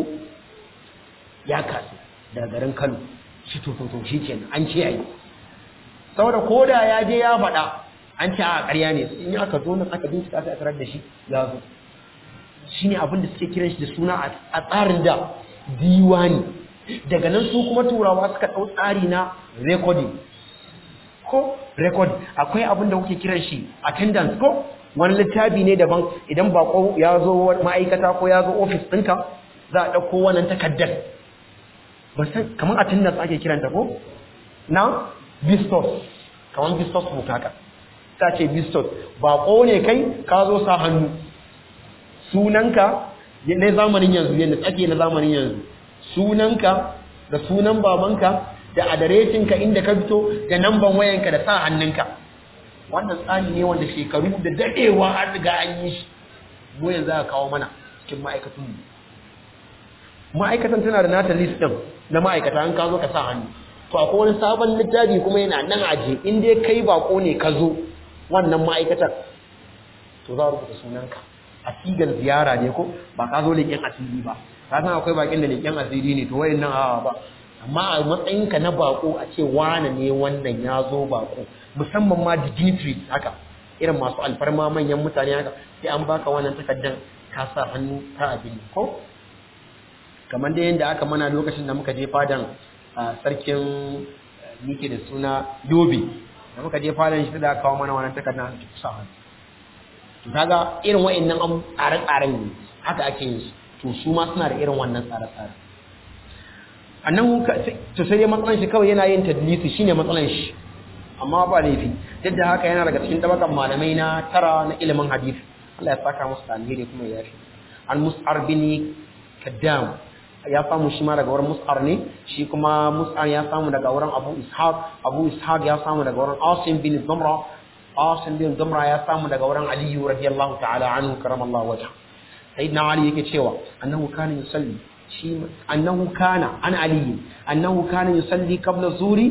ya kasu daga garin Kano shi to to shi kenan an ce ai saboda koda ya je ya faɗa an ce a ƙarya ne in aka zo nan aka bincika aka tarar da shi ya zo shine abin da suke kiran shi da suna a tsarin da diwani daga nan su kuma turawa suka ɗau tsari na recording ko record akwai abin da kuke kiran shi attendance ko wani littafi ne daban idan bako ya zo ma'aikata ko ya zo ofis ɗinka za a ɗauko wannan takardar ba san kamar attendance ake kiranta ko na vistos kamar vistos book haka ta ce vistos bako ne kai ka zo sa hannu sunanka na zamanin yanzu yadda tsake na zamanin yanzu sunanka da sunan babanka da adireshinka inda ka fito da namban wayanka da sa hannunka wannan tsari ne wanda shekaru da dadewa an riga an yi shi mu yanzu aka kawo mana cikin ma'aikatan mu ma'aikatan tana da nata list din na ma'aikata an ka zo ka sa hannu to akwai wani sabon littafi kuma yana nan aje in dai kai bako ne ka zo wannan ma'aikatar to za a rubuta sunanka a sigar ziyara ne ko ba ka zo leƙen asiri ba ka san akwai bakin da leƙen asiri ne to wayan nan awa ba amma a matsayinka na bako a ce wane ne wannan ya zo bako musamman ma dignitaries haka irin masu alfarma manyan mutane haka sai an baka wannan takardar ka sa hannu ta abin ko kamar da yadda aka mana lokacin da muka je fadan sarkin nike da suna yobe da muka je fadan shi da kawo mana wannan takardar sa hannu to kaga irin wa'annan an tsare-tsaren ne haka ake yin su to su ma suna da irin wannan tsare-tsare annan to sai dai matsalan shi kawai yana yin tadlisi shine matsalan shi amma ba laifi duk da haka yana daga cikin tabakan malamai na tara na ilimin hadisi Allah ya saka musu alheri kuma ya yafi an mus'ar bin kaddam ya samu shi ma daga wurin mus'ar ne shi kuma mus'ar ya samu daga wurin abu ishaq abu ishaq ya samu daga wurin asim bin zamra asim bin zamra ya samu daga wurin aliyu radiyallahu ta'ala anhu karamallahu wajha sayyidina ali yake cewa annahu kana yusalli shi annahu kana an ali annahu kana yusalli qabla zuri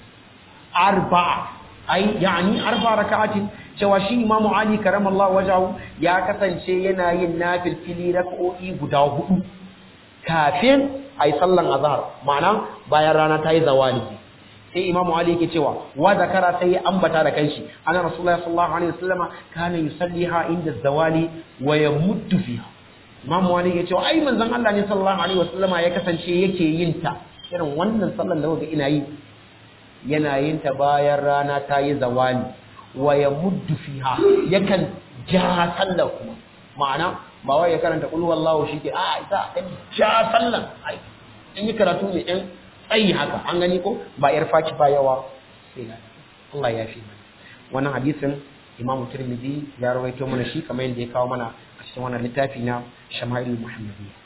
arba'a ai yani arba raka'atin cewa shi imamu ali karamallahu wajhahu ya kasance yana yin nafilfili rak'o'i guda hudu kafin ai sallan azhar ma'ana bayan rana ta yi zawali sai imamu ali yake cewa wa zakara sai ya ambata da kanshi ana rasulullahi sallallahu alaihi wasallama kana yusalliha inda zawali wa yamuddu fiha imamu ali yake cewa ai manzon Allah ne sallallahu alaihi wasallama ya kasance yake yin ta irin wannan sallan da kuka ina yi yana yin ta bayan rana ta yi zawali wa yamuddu fiha yakan ja sallar kuma ma'ana ba wai ya karanta qul wallahu shike a ita dan ja sallan ai in yi karatu ne ɗan tsayi haka an gani ko ba yar faki ba yawa sai na Allah ya fi mana wannan hadisin Imam Tirmidhi ya rawaito mana shi kamar yadda ya kawo mana a cikin wannan littafi na Shama'il Muhammadiyya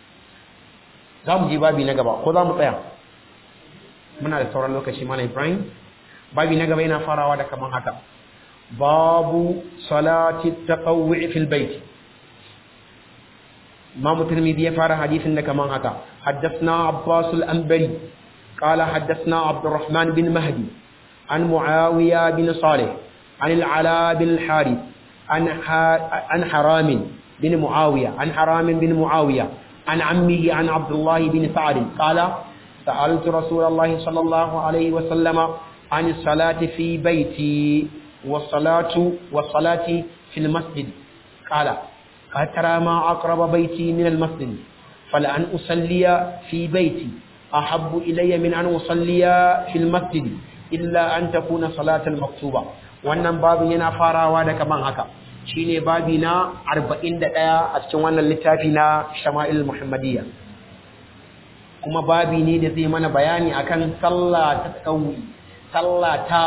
za mu je babi na gaba ko za mu tsaya muna da sauran lokaci mana Ibrahim babi na gaba yana farawa da kaman haka babu salati taqawwi fil bait Imam Tirmidhi ya fara hadisin da kaman haka حدثنا عباس الأنبري قال حدثنا عبد الرحمن بن مهدي عن معاوية بن صالح عن العلاء بن الحارث عن عن حرام بن معاوية عن حرام بن معاوية عن عمه عن عبد الله بن سعد قال سألت رسول الله صلى الله عليه وسلم عن الصلاة في بيتي والصلاة والصلاة في المسجد قال ترى ما أقرب بيتي من المسجد فلأن أصلي في بيتي أحب إلي من أن أصلي في المسجد إلا أن تكون صلاة المكتوبة wannan babu yana farawa da kaman haka shine babi na 41 a cikin wannan littafi na Shama'il Muhammadiyya kuma babi ne da zai mana bayani akan sallah ta tsawi sallah ta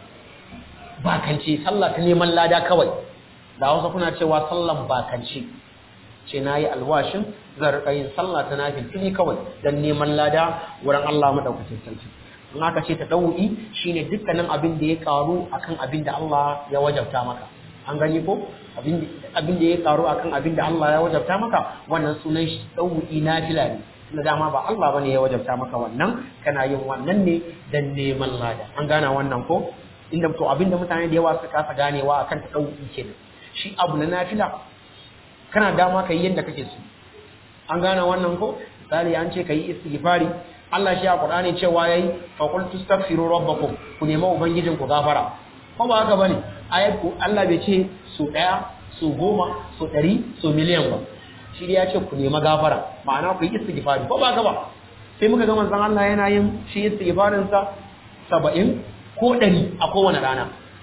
bakance sallah ta neman lada kawai da wasu kuna cewa sallan bakance ce nayi alwashin zan rika yin sallah ta nafil tuni kawai dan neman lada wurin Allah madaukakin sarki in aka ce ta ɗau'i shi ne dukkanin abin da ya ƙaru akan abin da Allah ya wajabta maka an gani ko abin da ya ƙaru akan abin da Allah ya wajabta maka wannan sunan shi ɗau'i na fila ne na dama ba Allah bane ya wajabta maka wannan kana yin wannan ne dan neman lada an gana wannan ko inda to abin da mutane da yawa suka kasa ganewa akan ta ɗau'i kenan shi abu na nafila kana dama ka yi yadda kake so an gana wannan ko misali an ce ka yi istighfari Allah shi a Qur'ani cewa yayi fa qul tastaghfiru rabbakum ku nemi ubangijin ku gafara ko ba haka bane ayat ku Allah bai ce su daya su goma su dari su miliyan ba shi ya ce ku nemi gafara ma'ana ku yi istighfari ko ba haka ba sai muka ga manzon Allah yana yin shi istighfarin sa 70 ko 100 a kowane rana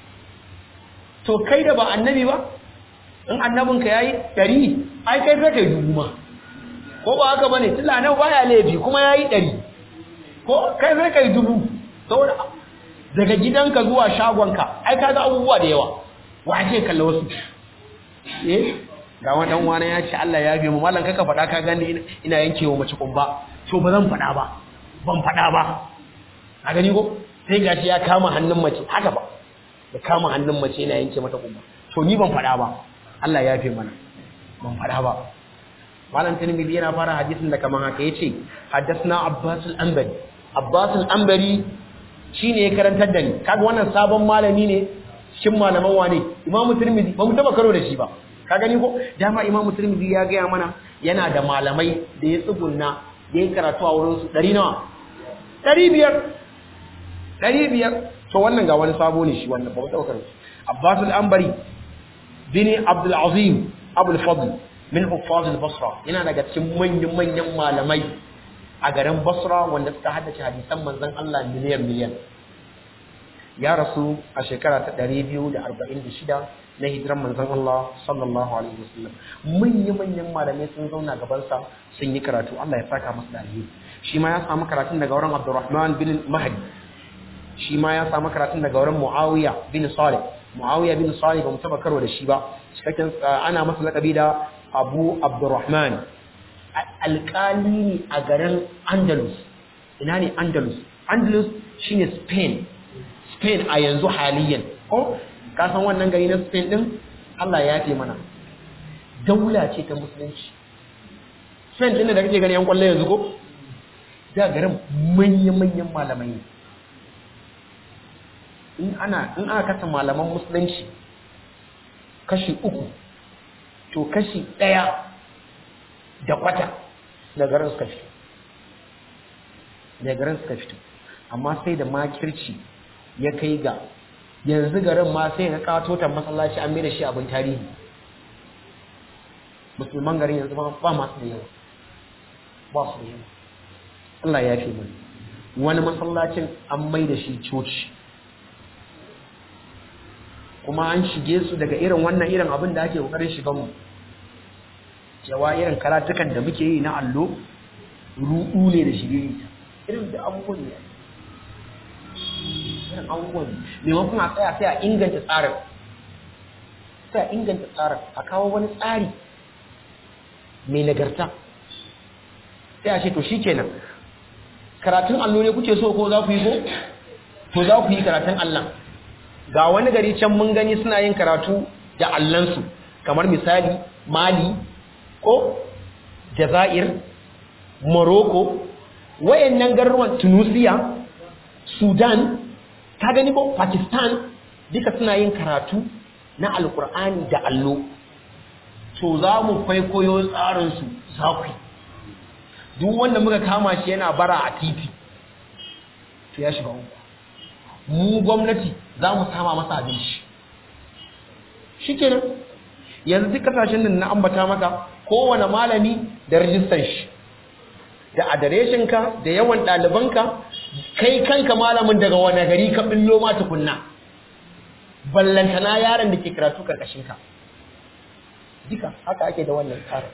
to kai da ba annabi ba in annabinka yayi 100 ai kai sai kai dubu ma ko ba haka bane tilla nan baya laifi kuma yayi 100 ko kai sai kai dubu saboda daga gidanka zuwa shagonka ai kaga abubuwa da yawa wace kalla wasu eh ga wannan wani ya ce Allah ya bi mu mallan kaka faɗa ka gani ina yankewa mace kumba to ba zan faɗa ba ban faɗa ba a gani ko sai gashi ya kama hannun mace haka ba ya kama hannun mace yana yanke mata kumba to ni ban faɗa ba Allah ya fi mana ban faɗa ba malam tirmidhi yana fara hadisin da kaman haka yace haddathna abbas al-anbari abbas al-anbari shine ya karantar da ni kaga wannan sabon malami ne shin malaman wane imamu tirmidhi ba mu taba karo da shi ba ka gani ko dama imamu tirmidhi ya gaya mana yana da malamai da ya tsugunna da ya karatu a wurin su 100 nawa 500 500 to wannan ga wani sabo ne shi wannan ba mu taba karo abbas al-anbari bin abdul azim abul fadl min huffaz al-basra yana daga cikin manyan manyan malamai a garin basra wanda suka haddace hadisan manzon Allah miliyan miliyan ya rasu a shekara ta 246 na hijiran manzon Allah sallallahu alaihi wasallam manyan manyan malamai sun zauna gaban sa sun yi karatu Allah ya saka masa da alheri shi ma ya samu karatun daga wurin Abdurrahman bin Mahdi shi ma ya samu karatun daga wurin Muawiya bin Salih Muawiya bin Salih ba mu taba karo da shi ba cikakken ana masa lakabi da abu abdurrahman alƙali ne a garin andalus ina ne andalus andalus shine spain spain a yanzu haliyan ko kasan wannan gari na spain din allah ya fi mana daula ce ta musulunci spain din da kake gani yan kwallo yanzu ko da garin manya-manyan malamai ne in ana in aka kasa malaman musulunci kashi uku to kashi ɗaya da kwata da garin suka fito da garin suka fito amma sai da makirci ya kai ga yanzu garin ma sai ga katotan masallaci an da shi abin tarihi musulman garin yanzu ba masu da yawa ba su da yawa Allah ya fi mai wani masallacin an mai da shi coci kuma an shige su daga irin wannan irin abin da ake kokarin shigan mu cewa irin karatukan da muke yi na allo ruɗu ne da shige irin da abubuwan ne irin abubuwan maimakon a tsaya sai a inganta tsarin sai a inganta tsarin a kawo wani tsari mai nagarta sai a ce to shi kenan karatun allo ne kuke so ko za ku yi ko to za ku yi karatun allon ga wani gari can mun gani suna yin karatu da allansu kamar misali mali ko jazair morocco wayannan garuruwan tunisia sudan ta gani ko pakistan duka suna yin karatu na alkur'ani da allo to za mu kwaikwayo tsarinsu za ku duk wanda muka kama shi yana bara a titi to ya shiga uku mu gwamnati za mu sama masa abinci shi kenan yanzu duk kasashen nan na ambata maka kowane malami da rajistan shi da adireshinka da yawan ɗalibanka kai kanka malamin daga wani gari ka ɓillo ma tukunna ballantana yaron da ke karatu karkashinka duka haka ake da wannan tsarin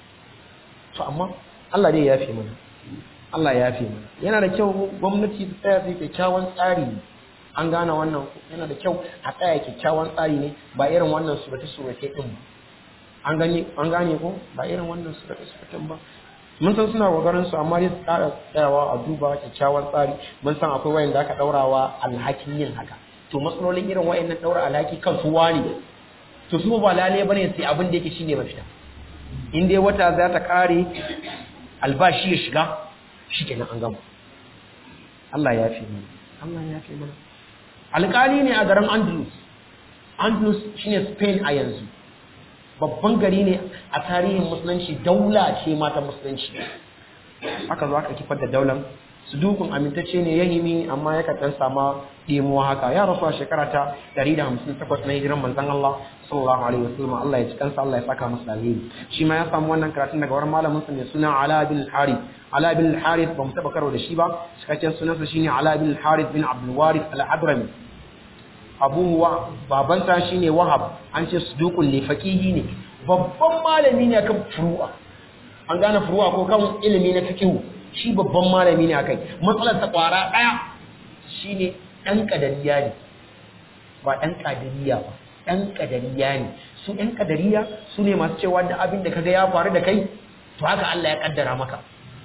to amma Allah dai ya yafe mana Allah ya yafe mana yana da kyau gwamnati ta tsaya sai kyakkyawan tsari an gane wannan yana da kyau a tsaya kyakkyawan tsari ne ba irin wannan surate surate din ba an gane an gane ko ba irin wannan surate surate ba mun san suna kokarin su amma dai su tsara tsayawa a duba kyakkyawan tsari mun san akwai wayan da aka daurawa alhakin yin haka to matsalolin irin wayannan daura alhaki kan su wani to su ba lalle bane sai abin da yake shine mafita in dai wata za ta kare albashi ya shiga shikenan an gama Allah ya fi mana Allah ya fi mana alƙali ne a garin Andalus Andalus shine Spain a yanzu babban gari ne a tarihin musulunci daula ce mata musulunci haka zo aka kifar da daular su dukun amintacce ne yahimi amma ya kan sama ɗemuwa haka ya rasu a shekara ta 158 na hijiran manzon Allah sallallahu alaihi wasallam Allah ya ci kansa Allah ya saka masa alheri shi ma ya samu wannan karatun daga wurin malamin sa mai suna Ala bin Harith Ala bin Harith ba mu taba karo da shi ba cikakken sunansa shine Ala bin Harith bin Abdul Warith al-Hadrami Abu wa babansa shine Wahab an ce suduqul li faqihi ne babban malami ne kan furu'a an gane furu'a ko kan ilimi na fiqh shi babban malami ne akai matsalar ta kwara daya shine dan kadariya ne ba dan kadariya ba dan kadariya ne su dan kadariya su ne masu cewa da abin da kaga ya faru da kai to haka Allah ya kaddara maka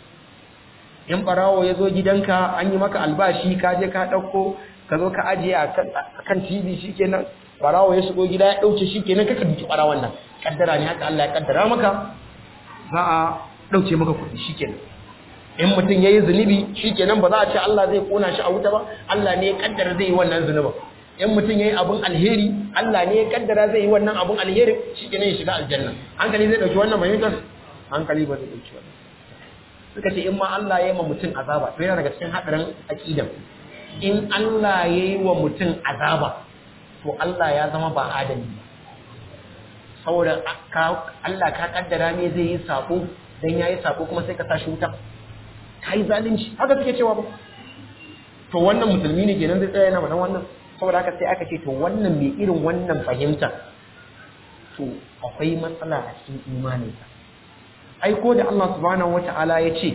in barawo ya zo gidanka an yi maka albashi ka je ka dauko ka zo ka ajiye a kan TV shikenan barawo ya shigo gida ya dauke shikenan kaka duki barawon nan kaddara ne haka Allah ya kaddara maka za a dauke maka kuɗi shikenan in mutum yayi zunubi shikenan ba za a ce Allah zai kona shi a wuta ba Allah ne ya kaddara zai yi wannan zunubin in mutum yayi abun alheri Allah ne ya kaddara zai yi wannan abun alheri shikenan ya shiga aljanna hankali zai dauki wannan fahimtar hankali ba zai dauki wannan suka ce in ma Allah ya yi wa mutum azaba to yana daga cikin hadarin aqidan in Allah ya yi wa mutum azaba to Allah ya zama ba adali ba saboda Allah ka kaddara ne zai yi sako dan yayi sako kuma sai ka tashi wuta kai zalunci haka suke cewa ba to wannan musulmi ne kenan zai tsaya yana wannan wannan saboda haka sai aka ce to wannan mai irin wannan fahimta to akwai matsala a cikin imaninsa ai ko da Allah subhanahu wata'ala ya ce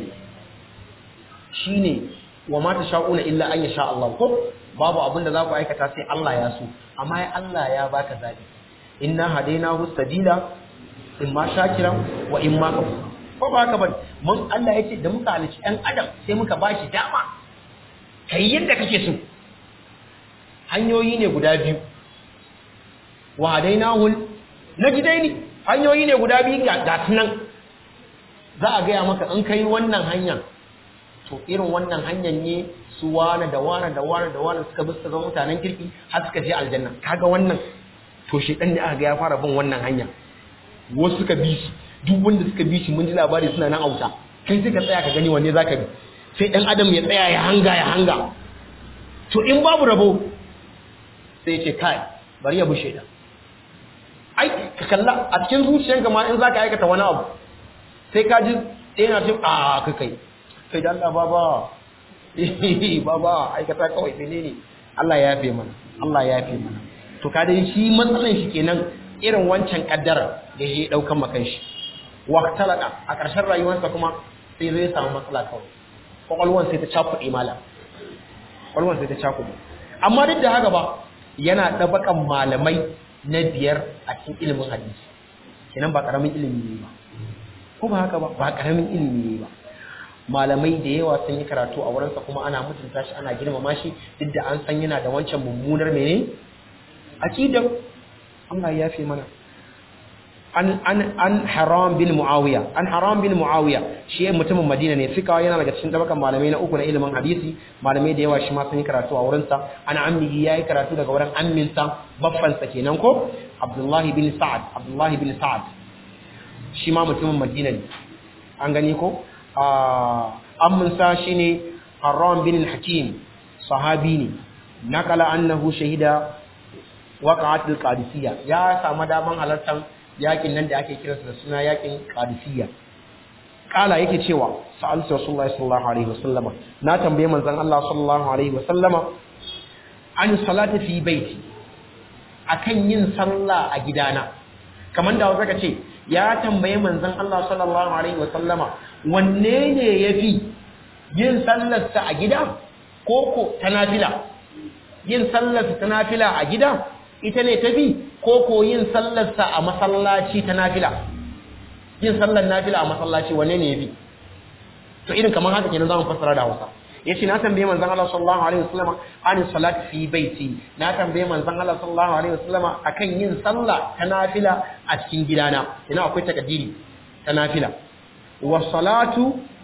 shine wa ma tasha'una illa an yasha Allah ko babu abin da za ku aikata sai Allah ya so amma ya Allah ya baka zabi inna hadainahu sabila imma shakiran wa imma kafur ko ba haka bane mun Allah ya ce da muka halici ɗan adam sai muka bashi dama kai yadda kake so hanyoyi ne guda biyu wa hadainahu najdaini hanyoyi ne guda biyu ga nan za a gaya maka in kai wannan hanya to irin wannan hanyar ne su wane da wane da wane da wane suka bi suka zama mutanen kirki har suka je aljanna kaga wannan to shi dan ne aka ga ya fara bin wannan hanya wasu suka bi shi duk wanda suka bi shi mun ji labari suna nan auta kai sai ka tsaya ka gani wanne zaka bi sai dan adam ya tsaya ya hanga ya hanga to in babu rabo sai ya ce kai bari ya bushe da ai ka kalla a cikin zuciyanka ma in zaka aikata wani abu sai ka ji yana ce a ka kai kai da Allah baba baba aikata kawai menene Allah ya yafe mana Allah ya yafe mana to ka dai shi matsalan shi kenan irin wancan kaddara da ya daukan makan shi wa talaka a ƙarshen rayuwarsa kuma sai zai samu matsala kawai kwakwalwan sai ta cakuɗe mala kwakwalwan sai ta cakuɗe amma duk da haka ba yana ɗabakan malamai na biyar a cikin ilimin hadisi kenan ba ƙaramin ilimi ne ba ko ba haka ba ba ƙaramin ilimi ne ba malamai da yawa sun yi karatu a wurinsa kuma ana mutunta shi ana girmama shi duk da an san yana da wancan mummunar mene aqidar Allah ya fi mana an an an haram bin muawiya an haram bin muawiya shi mutumin madina ne fika yana daga cikin tabakan malamai na uku na ilimin hadisi malamai da yawa shi ma sun yi karatu a wurinsa ana ammihi yayi karatu daga wurin amminsa baffansa kenan ko abdullahi bin sa'ad abdullahi bin sa'ad shi ma mutumin madina ne an gani ko amminsa shi ne haram bin hakim sahabi ne nakala annahu shahida waqa'atul qadisiyya ya samu daman halartar yakin nan da ake kiransa da suna yakin qadisiyya kala yake cewa sa'altu rasulullahi sallallahu alaihi wasallama na tambaye manzon Allah sallallahu alaihi wasallama an salati fi baiti akan yin sallah a gidana kamar da wasu ka ce ya tambaye manzon Allah sallallahu alaihi wasallama wanne ne yafi yin sallarsa a gida ko ko ta nafila yin sallarsa ta nafila a gida ita ne tafi ko ko yin sallarsa a masallaci ta nafila yin sallar nafila a masallaci wanne ne yafi to irin kamar haka kenan zamu fassara da Hausa yace na tambaye manzon Allah sallallahu alaihi wasallam an salati fi baiti na tambaye manzon Allah sallallahu alaihi wasallam akan yin sallah ta nafila a cikin gidana ina akwai takaddiri ta nafila wa salatu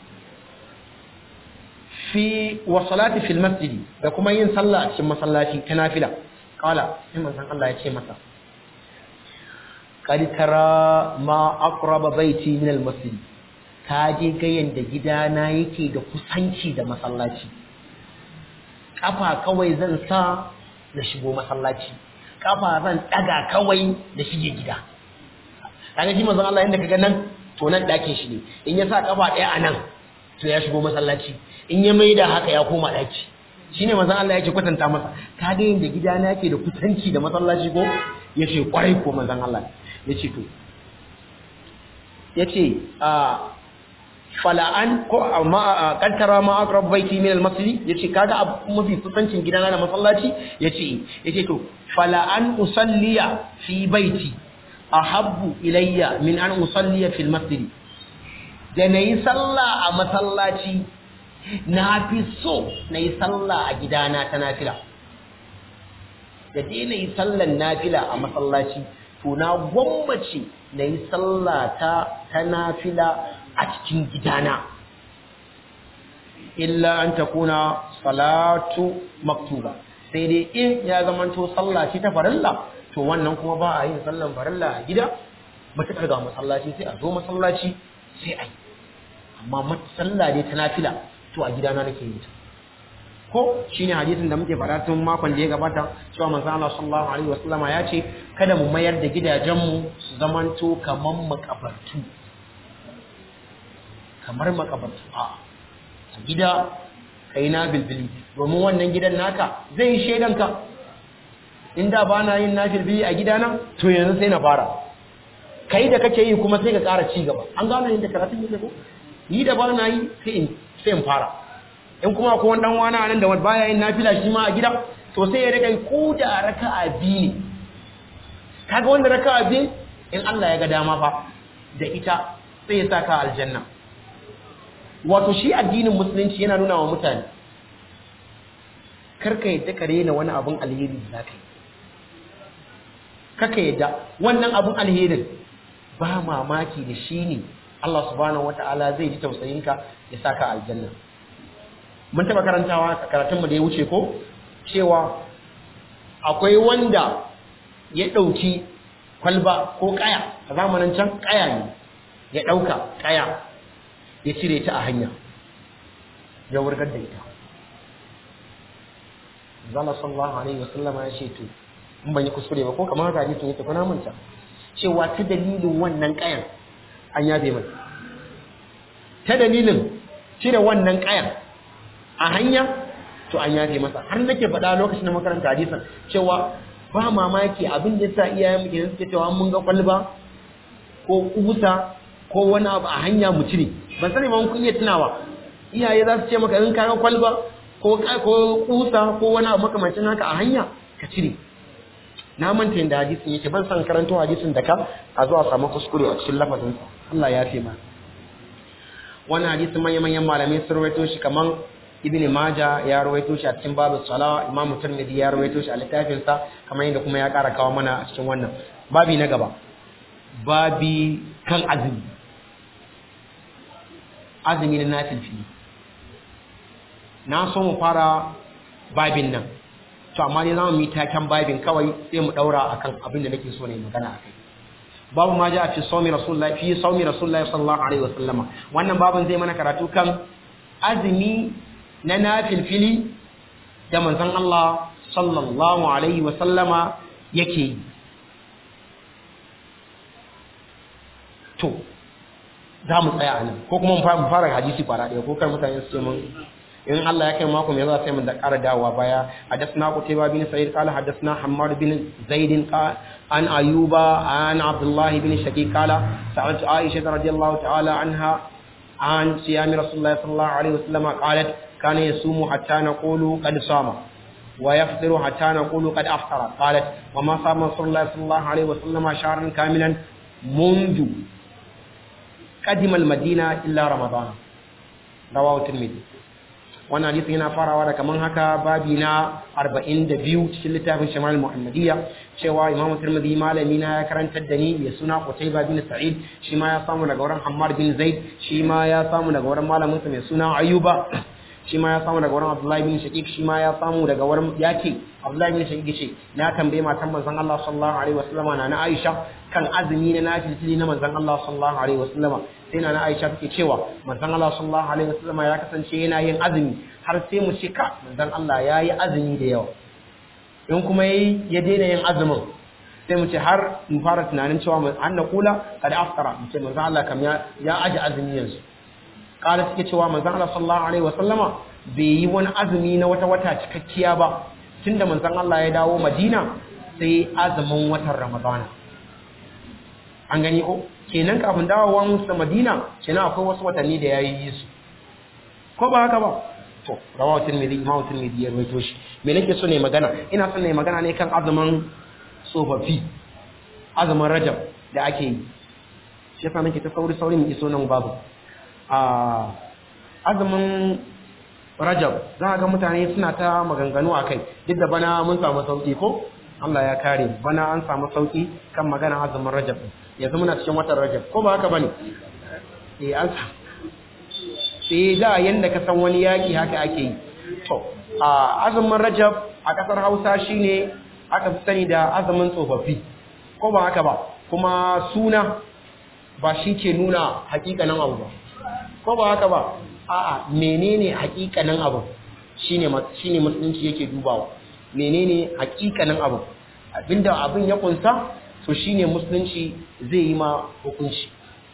fi wa salati fil masjid da kuma yin sallah a cikin masallaci ta nafila kala sai manzon Allah ya ce masa qad tara ma aqraba baiti min al masjid ka je ga yanda gidana yake da kusanci da masallaci kafa kawai zan sa na shigo masallaci kafa zan daga kawai da shige gida kaga shi manzon Allah yanda kaga nan to nan dakin shi ne in ya sa kafa daya a nan to ya shigo masallaci in ya maida haka ya koma daki shine manzon Allah yake kwatanta masa ka ga yanda gidana yake da kusanci da masallaci ko yace kwarai ko manzon Allah yace to yace a fala'an ko amma kaddara ma aqrab baiti min al-masjid yace kaga mafi kusancin gidana da masallaci yace yace to fala'an usalliya fi baiti ahabbu ilayya min an usalliya fil masjid da nayi sallah a masallaci na fi so nayi sallah a gidana ta nafila da dai nayi sallan nafila a masallaci to na gwammace nayi sallah ta ta nafila a cikin gidana illa an takuna salatu maktuba sai dai in ya zamanto sallah ce ta farilla to wannan kuma ba a yin sallan farilla a gida matuƙar ga masallaci sai a zo masallaci sai a yi amma sallah dai ta nafila to a gidana nake yi ta ko shine hadisin da muke faɗa tun makon da ya gabata cewa manzo Allah sallallahu alaihi wasallama ya ce kada mu mayar da gidajenmu su zamanto kaman makabartu kamar makabartu a gida kai na bilbili domin wannan gidan naka zai yi shaidanka inda ba na yin na bilbili a gidana to yanzu sai na fara kai da kake yi kuma sai ka ƙara ci gaba an gano yadda karatun yake ko ni da ba na yi sai in sai in fara in kuma ko wani dan wani nan da wani baya yin nafila shi ma a gida to sai ya rika ko da raka'a biyu ne kaga wanda raka'a biyu in Allah ya ga dama fa da ita sai ya saka aljanna wato shi addinin musulunci yana nuna wa mutane karka yadda ka rena wani abun alheri da zaka yi kaka yadda wannan abun alherin ba mamaki da shi ne Allah subhanahu wata'ala zai ji tausayinka ya saka aljanna mun taba karantawa a karatunmu da ya wuce ko cewa akwai wanda ya ɗauki kwalba ko kaya a zamanin can kaya ne ya ɗauka kaya ya cire ta a hanya ya wurgar da ita zala sallallahu alaihi wasallama ya ce to in ban yi kuskure ba ko kamar haka hadisin ya tafi na manta cewa ta dalilin wannan kayan an yabe mai ta dalilin cire wannan kayan a hanya to an yafe masa har nake faɗa lokacin da makaranta hadisin cewa ba mamaki abin da yasa iyayen mu kenan suke cewa mun ga kwalba ko kusa ko wani abu a hanya mu cire ban sani ba kun iya tunawa iyaye za su ce maka in ka ga kwalba ko ko kusa ko wani abu makamancin haka a hanya ka cire na manta yadda hadisin yake ban san karanto hadisin da ka a zuwa samu kuskure a cikin lafazin Allah ya fi ma wannan hadisin manya-manyan malamai sun rawaito shi kaman ibn maja ya rawaito shi a cikin babu sala imam tirmidhi ya rawaito shi a littafin sa kamar yadda kuma ya ƙara kawo mana a cikin wannan babi na gaba babi kan azumi azumi na nafilfili na so mu fara babin nan to amma dai za mu yi taken babin kawai sai mu daura akan abin da nake so ne magana akai babu ma ja fi sawmi rasulullahi fi sawmi rasulullahi sallallahu alaihi wasallama wannan babin zai mana karatu kan azumi na nafilfili da manzon Allah sallallahu alaihi wasallama yake yi to za mu tsaya nan ko kuma mu fara hadisi fara ɗaya ko kar mutane su ce mun in Allah ya kai mako mai za sai mun da ƙara dawowa baya hadathna qutayba bin sa'id qala hadathna hammad bin zaid an ayuba an abdullah bin shaqiq qala sa'altu aisha radhiyallahu ta'ala anha an siyam rasulullah sallallahu alaihi wasallam qalat kana yasumu hatta naqulu qad sama wa yafṭiru hatta naqulu qad aftara qalat wa ma sama rasulullah sallallahu alaihi wasallam shahran kamilan منذ قدم المدينة إلا رمضان رواه الترمذي wannan hadisi yana farawa da kaman haka babi na 42 cikin littafin Shamal Muhammadiyya cewa Imam Tirmidhi malami na ya karantar da ni ya suna Qutayba bin Sa'id shi ma ya samu daga wurin Hammad bin Zaid shi ma ya samu daga wurin malamin sa mai suna Ayyuba shi ma ya samu daga wurin Abdullahi bin Shaqiq shi ma ya samu daga wurin yake Abdullahi bin Shaqiq ce na tambaye matan manzon Allah sallallahu alaihi wasallama na na Aisha kan azumi na nafili na manzon Allah sallallahu alaihi wasallama sai na na Aisha take cewa manzon Allah sallallahu alaihi wasallama ya kasance yana yin azumi har sai mu ce ka manzon Allah yayi azumi da yawa in kuma yayi ya daina yin azumin sai mu ce har mu fara tunanin cewa an na kula kada aftara mu ce manzon Allah kam ya ya aji azumi yanzu kala take cewa manzon Allah sallallahu alaihi wasallama bai yi wani azumi na wata wata cikakkiya ba tunda manzon Allah ya dawo Madina sai azumin watan Ramadana an gani ko kenan kafin dawowa musu Madina kenan akwai wasu watanni da yayi su ko ba haka ba to rawahu tirmidhi imam tirmidhi ya rawaito shi me nake so ne magana ina son ne magana ne kan azumin tsofaffi azumin Rajab da ake yi shi yasa nake ta sauri sauri mu iso nan babu a azumin Rajab za ga mutane suna ta maganganu akai duk da bana mun samu sauki ko Allah ya kare bana an samu sauki kan magana azumin Rajab yanzu muna cikin watan Rajab ko ba haka bane eh an sai da yanda ka san wani yaki haka ake yi to a azumin Rajab a kasar Hausa shine aka fi sani da azumin tsofaffi ko ba haka ba kuma suna ba shi ke nuna hakikanin abu ba ko ba haka ba a'a menene hakikanin abu shine shine musulunci yake dubawa menene hakikanin abu abinda abin ya kunsa to shine musulunci zai yi ma hukunci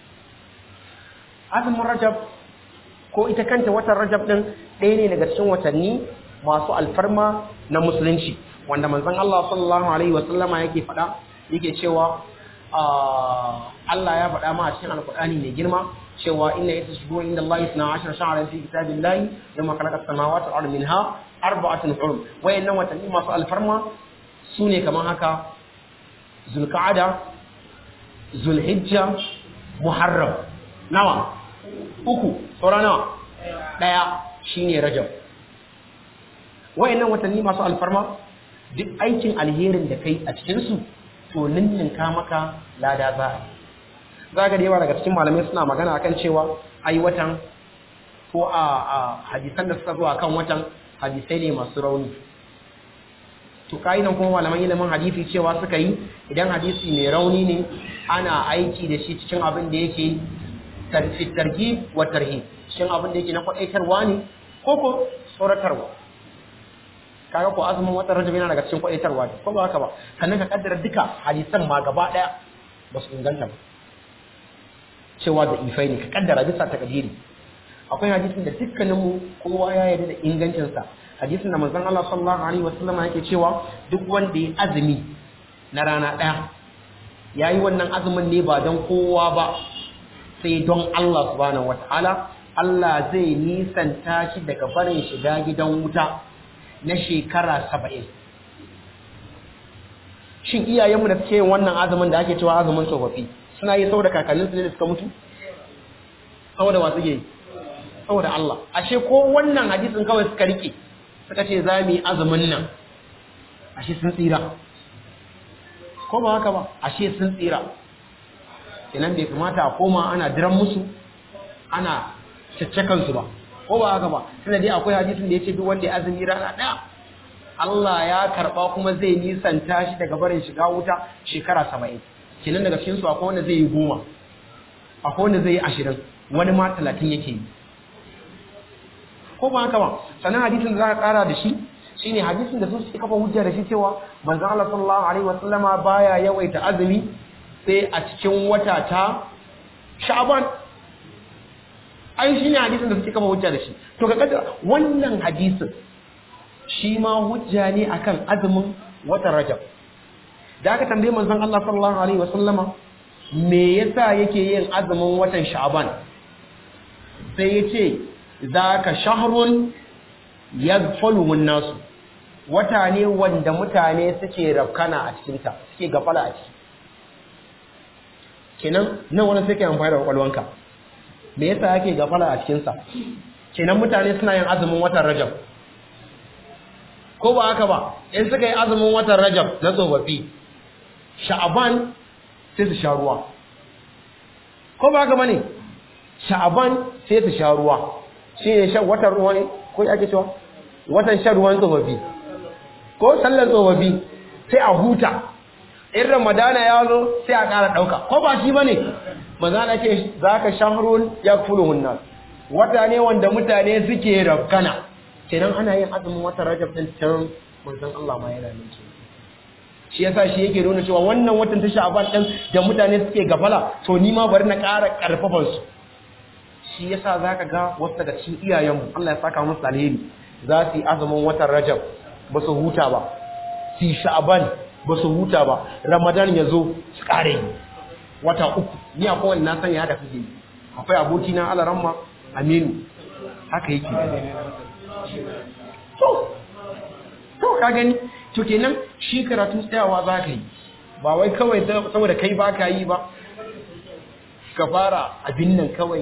azumin rajab ko ita kanta watan rajab din ɗaya ne daga cikin watanni masu alfarma na musulunci wanda manzon Allah sallallahu alaihi wasallama yake faɗa yake cewa Allah ya faɗa ma a cikin alkur'ani mai girma cewa inna yata shuhur inda Allah isna ashar sha'aran fi kitabillahi yawma khalaqa as-samawati wal ardi minha arba'atun hurum wayannan watanni masu alfarma sune kaman haka zulqa'ada zulhijja muharram nawa uku saura nawa daya shine rajab wayannan watanni masu alfarma duk aikin alherin da kai a cikin su to ninninka maka lada za a za ga da yawa daga cikin malamai suna magana akan cewa ai watan ko a hadisan da suka zo akan watan hadisai ne masu rauni to ka'idan kuma malaman ilimin hadisi cewa suka yi idan hadisi mai rauni ne ana aiki da shi cikin abin da yake targi wa tarhi cikin abin da yake na kwadaitarwa ne ko ko tsoratarwa kaga ko azumin watan rajab yana daga cikin kwadaitarwa ne ko ba haka ba sannan ka kaddara duka hadisan ma gaba daya ba su inganta ba cewa da ifai ne ka kaddara bisa takadiri akwai hadisin da dukkaninmu kowa ya yarda da ingancinsa hadisin da manzon Allah sallallahu alaihi wasallam yake cewa duk wanda ya azumi na rana daya yayi wannan azumin ne ba don kowa ba sai don Allah subhanahu wataala Allah zai nisanta shi daga barin shiga gidan wuta na shekara saba'in shin iyayenmu da suke yin wannan azumin da ake cewa azumin tsofaffi suna yi saboda kakanninsu ne da suka mutu saboda wasu ke saboda Allah ashe ko wannan hadisin kawai suka rike suka ce za mu yi azumin nan ashe sun tsira ko ba haka ba ashe sun tsira kenan bai kamata a koma ana diran musu ana caccakan su ba ko ba haka ba tunda dai akwai hadisin da yace duk wanda ya azumi rana daya Allah ya karba kuma zai nisanta shi daga barin shiga wuta shekara 70 kenan daga cikin su akwai wanda zai yi goma akwai wanda zai yi ashirin wani ma talatin yake yi ko ba haka ba sannan hadisin da za ka kara da shi shine hadisin da su suke kafa hujja da shi cewa manzo Allah sallallahu alaihi wasallama baya yawaita azumi sai a cikin wata ta Sha'ban ai shine hadisin da suke kama hujja da shi to ka kaddara wannan hadisin shi ma hujja ne akan azumin watan Rajab da aka tambaye manzon Allah sallallahu alaihi wasallama me yasa yake yin azumin watan Sha'ban sai yace zaka shahrun yaghfaluhu nasu wata ne wanda mutane suke rafkana a cikin ta suke gafala a ciki kenan nan wani sai kai amfani da kwakwalwanka me yasa yake gafala a cikin sa kenan mutane suna yin azumin watan Rajab ko ba haka ba in suka yi azumin watan Rajab na tsofaffi sha'aban sai su sha ruwa ko ba haka bane sha'aban sai su sha ruwa shi ne shan watan ruwa ne ko ya ke cewa watan shan ruwan tsofaffi ko sallar tsofaffi sai a huta in ramadana ya zo sai a ƙara ɗauka ko ba shi bane mazana ce za ka shahrun ya kulu hunna wata ne wanda mutane suke rafkana kenan ana yin azumin watan rajab din can manzon Allah ma yana nan shi yasa shi yake nuna cewa wannan watan ta sha'ban din da mutane suke gafala to ni ma bari na ƙara ƙarfafan su shi yasa zaka ga wasu daga cikin iyayenmu Allah ya saka musu alheri za su yi azumin watan Rajab ba su huta ba su yi sha'ban ba su huta ba Ramadan ya zo su ƙare wata uku ni akwai wani na sanya da kuke akwai aboki na Alaramma Aminu haka yake to to ka gani to kenan shi karatu tsayawa za ka yi ba wai kawai saboda kai ba ka yi ba ka fara abin nan kawai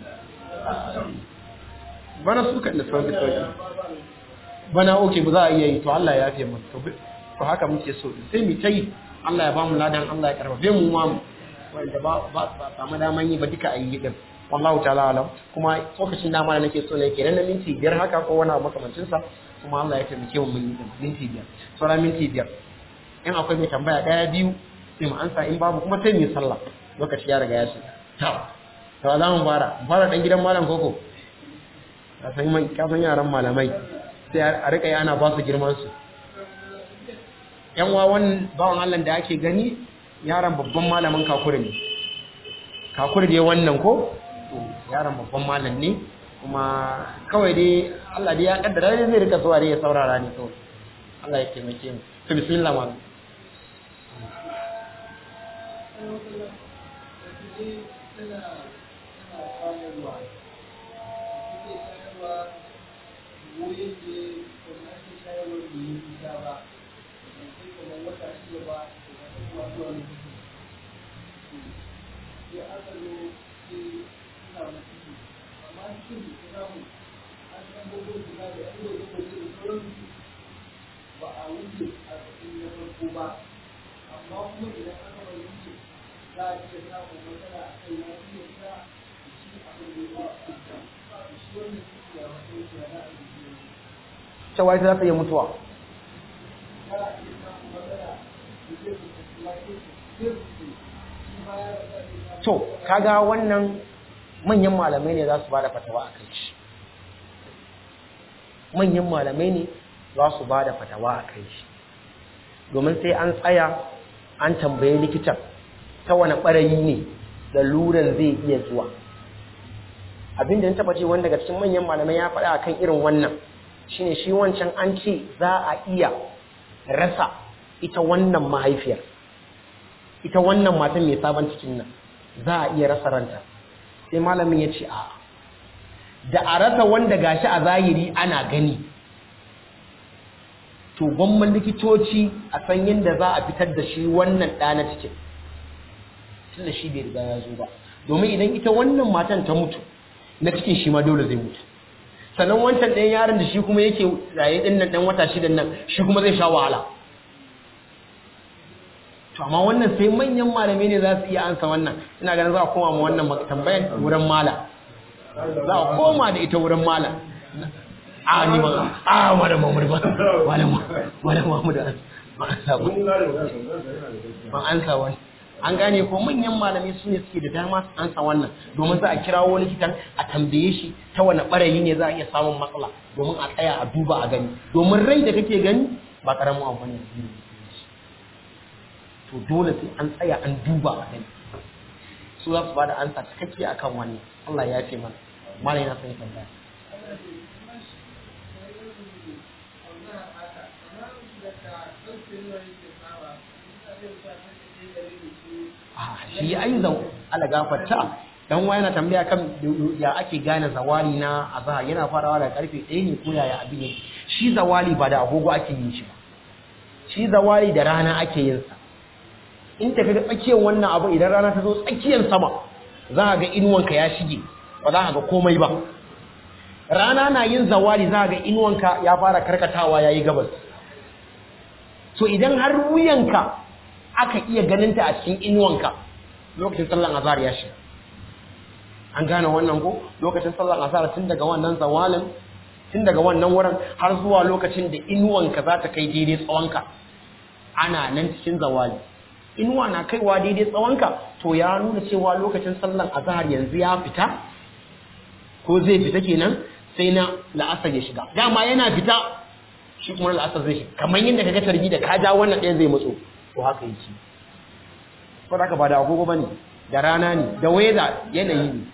bana su kan da sauki sauki bana oke ba za a iya yi to Allah ya fiye mutu to haka muke so sai mu ta yi Allah ya ba mu ladan Allah ya karfafe mu ma mu wanda ba ba samu daman yi ba duka a yi din wallahu ta'ala alam kuma lokacin dama da nake so ne kenan na minti biyar haka ko wani abu makamancin sa kuma Allah ya taimake mu mun yi din minti biyar sauran minti biyar in akwai mai tambaya daya biyu sai mu ansa in babu kuma sai mu yi sallah lokaci ya riga ya shiga to to za mu fara fara dan gidan malam koko ka san mai ka san yaran malamai sai a rika yi ana ba su girman su yan wawan bawan Allah da ake gani yaran babban malamin kakuri ne kakuri dai wannan ko yaran babban malam ne kuma kawai dai Allah dai ya kaddara dai zai rika zuwa dai ya saurara ni kawai Allah ya taimake mu to bismillah ma cewa ita za ta iya mutuwa to kaga wannan manyan malamai ne za su ba da fatawa a kai shi manyan malamai ne za su ba da fatawa a kai shi domin sai an tsaya an tambaye likitan ta wani ɓarayi ne da luran zai iya zuwa abinda ya taba ce wanda daga cikin manyan malamai ya faɗa akan irin wannan shine shi wancan an ce za a iya rasa ita wannan mahaifiyar ita wannan matan mai sabon cikin nan za a iya rasa ranta sai malamin ya ce a da a rasa wanda gashi a zahiri ana gani to gwamman likitoci a san yadda za a fitar da shi wannan ɗa na cikin tunda shi bai riga ya zo ba domin idan ita wannan matan ta mutu na cikin shi ma dole zai mutu sannan wancan ɗayan yaron da shi kuma yake raye ɗin nan ɗan wata shidan nan shi kuma zai sha wahala to amma wannan sai manyan malamai ne za su iya ansa wannan ina ganin za a koma ma wannan tambayan wurin mala za a koma da ita wurin mala a ni ba a malam mamur ba malam malam mamur an ansa ba ban ansa wani an gane ko manyan malamai su ne suke da dama su ansa wannan domin za a kirawo likitan a tambaye shi ta wani barayi ne za a iya samun matsala domin a tsaya a duba a gani domin rai da kake gani ba karamin abu ne to dole sai an tsaya an duba a gani su za su ba da ansa cikakke akan wani Allah ya ce mana malai na son tambaya shi ai zau ala gafarta dan wa yana tambaya kan ya ake gane zawali na azhar yana farawa daga karfe 1 ne ko yaya abin ne shi zawali ba da agogo ake yin shi ba shi zawali da rana ake yin sa in tafi da tsakiyar wannan abu idan rana ta zo tsakiyar sama za ka ga inuwanka ya shige ba za ka ga komai ba rana na yin zawali za ka ga inuwanka ya fara karkatawa yayi gabas so idan har wuyanka aka iya ganinta a cikin inuwanka lokacin sallan azhar ya shiga an gane wannan ko lokacin sallan azhar tun daga wannan zawalin tun daga wannan wurin har zuwa lokacin da inuwanka za ta kai daidai tsawonka ana nan cikin zawali inuwa na kaiwa daidai tsawonka to ya nuna cewa lokacin sallan azhar yanzu ya fita ko zai fita kenan sai na la'asar ya shiga dama yana fita shi kuma la'asar zai shiga kamar yadda kaga tarbi da ka ja wannan ɗaya zai matso to haka yake ko da ka ba da agogo bane da rana ne da weather yanayi ne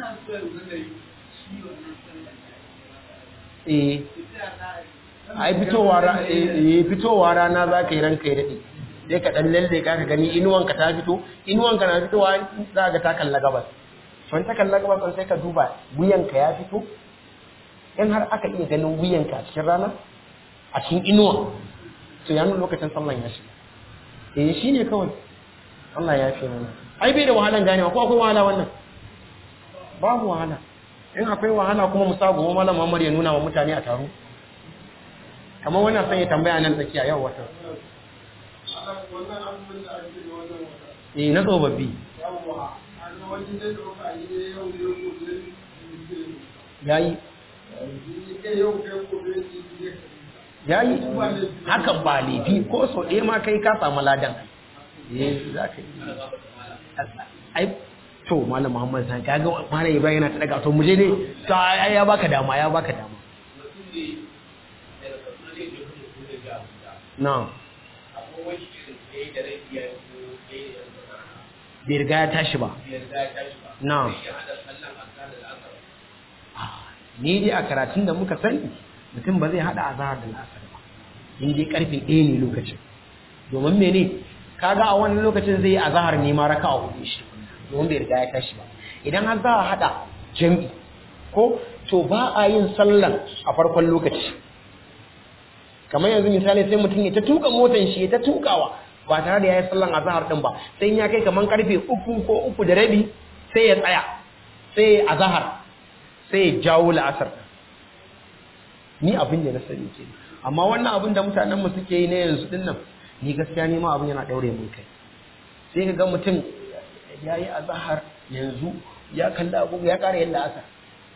eh ai fitowa ra eh fitowa rana za ka yi ranka ya dade sai ka dan lalle ka ka gani inuwanka ta fito inuwanka na fitowa za ga ta kalla gabas to ta kalla gabas sai ka duba wuyanka ya fito in har aka iya ganin wuyanka a cikin rana a cikin inuwa to ya nuna lokacin sallan ya shiga eh shi ne kawai Allah ya fi mana ai bai da wahalan ganewa ko akwai wahala wannan babu wahala in akwai wahala kuma mu sabu malam Muhammad ya nuna wa mutane a taro kamar wannan sai ya tambaya nan tsakiya yau wata eh na tsofaffi yayi yayi hakan ba laifi ko so ɗaya ma kai ka samu ladan eh za ka yi ai to malam muhammad san kaga malam ibrahim yana ta daga to muje ne to ai ya baka dama ya baka dama na bai riga ya tashi ba na ni dai a karatun da muka sani mutum ba zai hada azahar da la'asar ba in dai karfe ɗaya ne lokacin domin mene kaga a wannan lokacin zai yi azahar ne ma raka a hudu shi domin bai riga ya tashi ba idan har za a hada jam'i ko to ba a yin sallan a farkon lokaci kamar yanzu misali sai mutum ya ta tuka motan shi ya ta tukawa ba tare da ya yi sallan azahar din ba sai ya kai kamar karfe uku ko uku da rabi sai ya tsaya sai ya azahar sai ya jawo la'asar ni abin da na sani ke amma wannan abin da mutanen mu suke yi na yanzu din nan ni gaskiya ne ma abin yana daure mun kai sai ka ga mutum ya yi azahar yanzu ya kalli agogo ya kara yin la'asar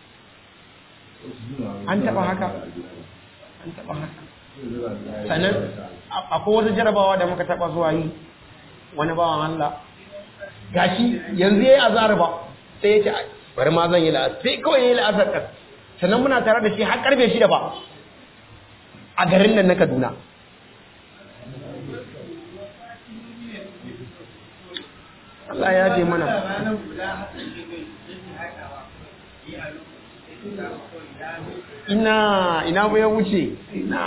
an taba haka an taba haka sannan akwai wata jarabawa da muka taba zuwa yi wani bawan Allah gashi yanzu yayi azhar ba sai ya ce bari ma zan yi la'asar sai kawai yayi la'asar kan sannan muna tare da shi har karfe shida ba a garin nan na Kaduna Allah ya ce mana ina ina ba ya wuce ina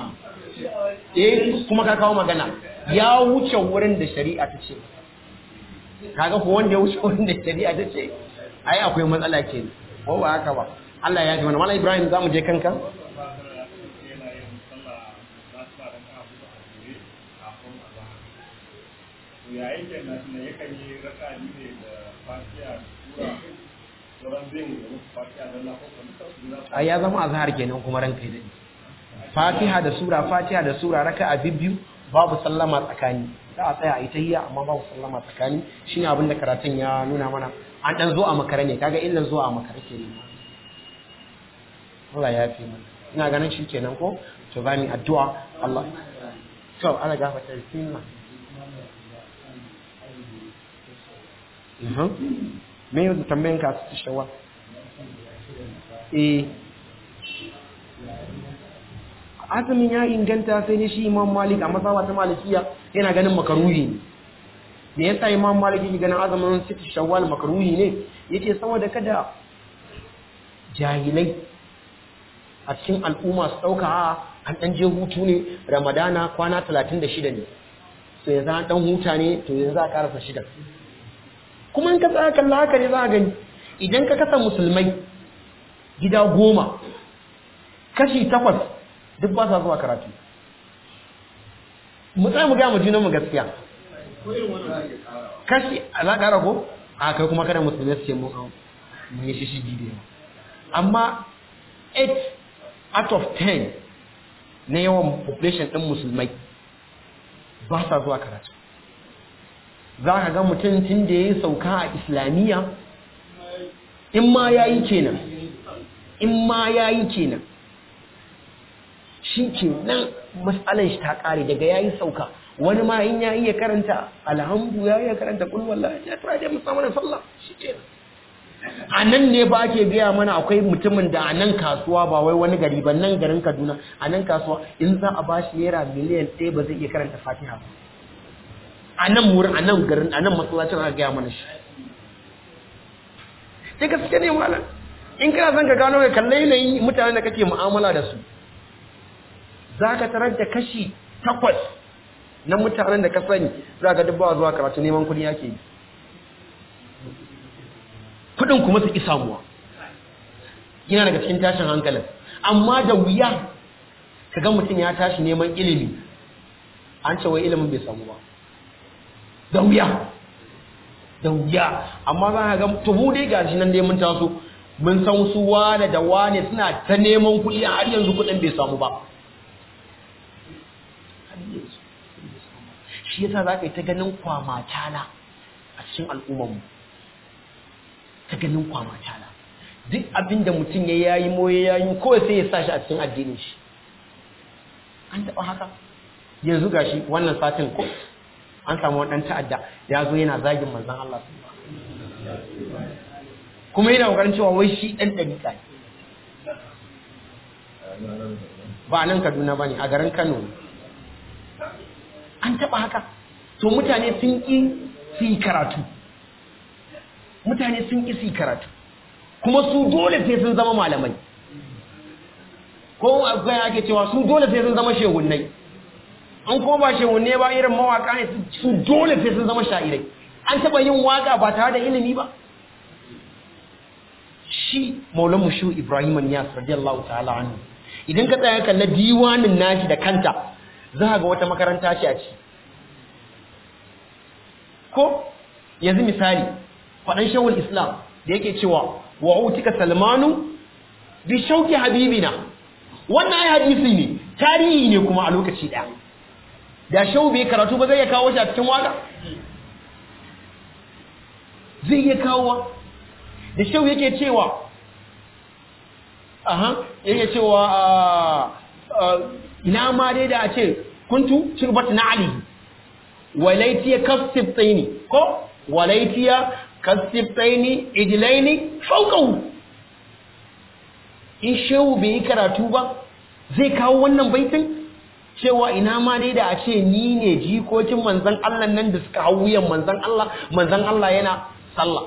eh kuma ka kawo magana ya wuce wurin da shari'a ta ce kaga ko wanda ya wuce wurin da shari'a ta ce ai akwai matsala ke ko ba haka ba Allah ya ji mana Malam Ibrahim zamu je kanka yayin da na yakan yi raka ne da fatiha sura sauran bin fatiha da Allah ko ai ya zama azhar kenan kuma ranka dai Fatiha da sura Fatiha da sura raka'a biyu babu sallama tsakani za a tsaya a yi tahiyya amma babu sallama tsakani shine abin da karatun ya nuna mana an dan zo a makare ne kaga illan zo a makare ke ne Allah ya fi mana ina ganin shi kenan ko to za mu addu'a Allah to ana gafarta bismillah Mhm. Me yau da tambayin ka su shawa? Eh. Azumin ya inganta sai ne shi Imam Malik a masawa ta Malikiya yana ganin makaruhi ne. Me yasa Imam Malik yake ganin azumin siti Shawwal makaruhi ne? Yace saboda kada jahilai a cikin al'umma su ɗauka a an ɗan je hutu ne ramadana kwana talatin da shida ne to yanzu an ɗan huta ne to yanzu a ƙarasa shida kuma in ka tsaya kalla haka ne za a gani idan ka kasa musulmai gida goma kashi takwas duk ba sa zuwa karatu mu tsaya mu gaya mu junanmu gaskiya kashi a za ƙara ko a kai kuma kada musulmai su ce mun mun yi shishi bidiyo amma 8 out of 10 na yawan population ɗin musulmai ba sa zuwa karatu za ka ga mutum tun da ya yi sauka a islamiyya in ma ya yi kenan in ma ya yi kenan shi ke nan matsalan shi ta ƙare daga ya yi sauka wani ma in ya iya karanta alhamdu ya iya karanta kulwallah ya tura da musamman sallah shi ke a nan ne ba ke gaya mana akwai mutumin da a nan kasuwa ba wai wani gari ba nan garin kaduna a nan kasuwa in za a ba shi naira miliyan ɗaya ba zai iya karanta fatiha ba a nan wurin a nan garin a nan masallacin aka gaya mana shi sai gaske ne malam in kana son ka gano ka kalle yanayin mutanen da kake mu'amala da su za ka tarar da kashi takwas na mutanen da ka sani za ka dubba zuwa karatu neman kuɗi yake yi kuɗin kuma su ƙi samuwa yana daga cikin tashin hankalin amma da wuya ka ga mutum ya tashi neman ilimi an ce wai ilimin bai samu ba da wuya da wuya amma za ka ga tuhu dai gashi nan dai mun taso mun san su wane da wane suna ta neman kuɗi har yanzu kuɗin bai samu ba shi yasa za ka yi ta ganin kwamatala a cikin al'ummarmu ta ganin kwamatala duk abin da mutum ya yayi moye yayi kawai sai ya sa shi a cikin addinin shi an taɓa haka yanzu gashi wannan satin ko an samu wadan ta'adda ya zo yana zagin manzon Allah kuma yana kokarin cewa wai shi dan dariƙa ne ba nan Kaduna bane a garin Kano an taba haka to mutane sun ki su yi karatu mutane sun ki su yi karatu kuma su dole sai sun zama malamai ko akwai ake cewa su dole sai sun zama shehunnai an ko ba shehunne ba irin mawaka ne su dole sai sun zama sha'irai an taba yin waka ba tare da ilimi ba shi maulan mushu ibrahim niyas radiyallahu ta'ala anhu idan ka tsaya kalla diwanin nashi da kanta za ga wata makaranta ce a ci ko yanzu misali faɗan shawul islam da yake cewa wa'utika salmanu bi shauki habibina wannan ai hadisi ne tarihi ne kuma a lokaci ɗaya da shau bai karatu ba zai iya kawo shi a cikin waka zai iya kawowa da shau yake cewa aha yake cewa ina ma dai da a ce kuntu shirbat na ali walaitiya kasibtaini ko walaitiya kasibtaini idilaini fauqahu in shehu bai yi karatu ba zai kawo wannan baitin cewa ina ma dai da a ce ni ne jikokin manzan Allah nan da suka hau wuyan manzan Allah manzan Allah yana sallah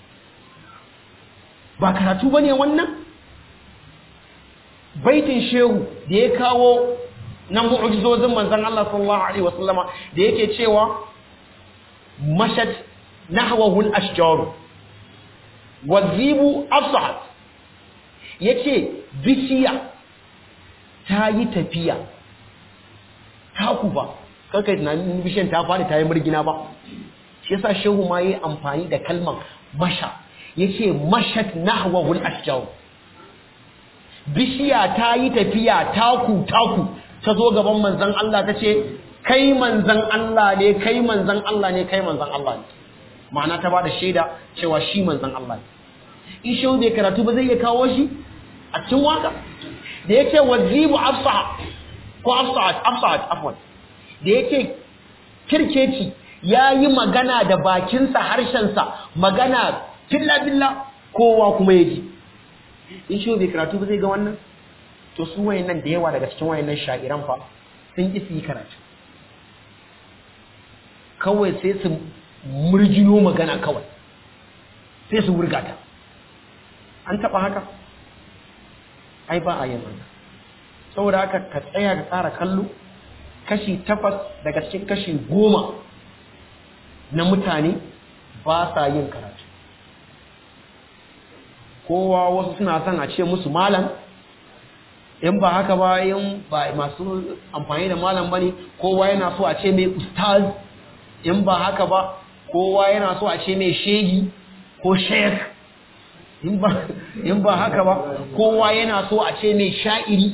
ba karatu bane wannan baitin shehu da ya kawo na mu'jizozin manzan Allah sallallahu alaihi wasallama da yake cewa mashat nahwahu al-ashjar wazibu afsad yace bishiya ta yi tafiya taku ba kanka tunanin bishiyan ta faɗi ta yi murgina ba shi yasa shehu ma yi amfani da kalmar masha yace mashat nahwahul ashjaw bishiya ta yi tafiya taku taku ta zo gaban manzon Allah ta ce kai manzon Allah ne kai manzon Allah ne kai manzon Allah ne ma'ana ta bada shaida cewa shi manzon Allah ne in shehu bai karatu ba zai iya kawo shi a cikin waka da yake wazibu afsaha ko afsahat afsahat afwan da yake kirkeci ya yi magana da bakinsa harshensa magana filla billa kowa kuma ya ji in shi bai karatu ba zai ga wannan to su wayannan da yawa daga cikin wayannan sha'iran fa sun ki su yi karatu kawai sai su murjino magana kawai sai su wurgata an taba haka ai ba a yin haka saboda haka ka tsaya ka tsara kallo kashi takwas daga cikin kashi goma na mutane ba sa yin karatu kowa wasu suna son a ce musu malam in ba haka ba in ba masu amfani da malam ba ne kowa yana so a ce mai ustaz in ba haka ba kowa yana so a ce mai shegi ko sheik in ba haka ba kowa yana so a ce mai sha'iri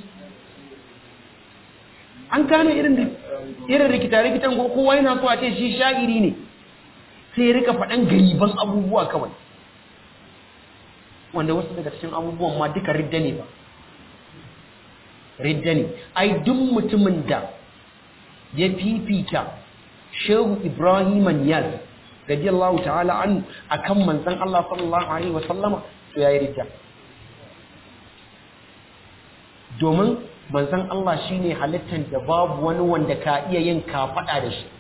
an gane irin irin rikita-rikitan ko kowa yana so a ce shi sha'iri ne sai rika faɗan gariban abubuwa kawai wanda wasu daga cikin abubuwan ma duka ridda ne ba ridda ne ai duk mutumin da ya fifita shehu ibrahim niyaz radiyallahu ta'ala an akan manzon Allah sallallahu alaihi wa sallama to yayi ridda domin manzon Allah shine halittar da babu wani wanda ka iya yin kafada da shi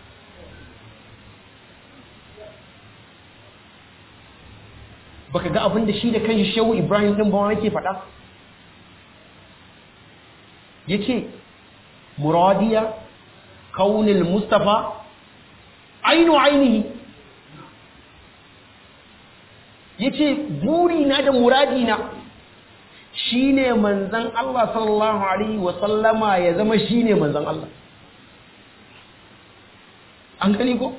baka ga abin da shi da kanshi shehu ibrahim din ba yake faɗa yace muradiya kaunil mustafa ainu ainihi yace buri na da muradi na shine manzon Allah sallallahu alaihi wa sallama ya zama shine manzon Allah an gani ko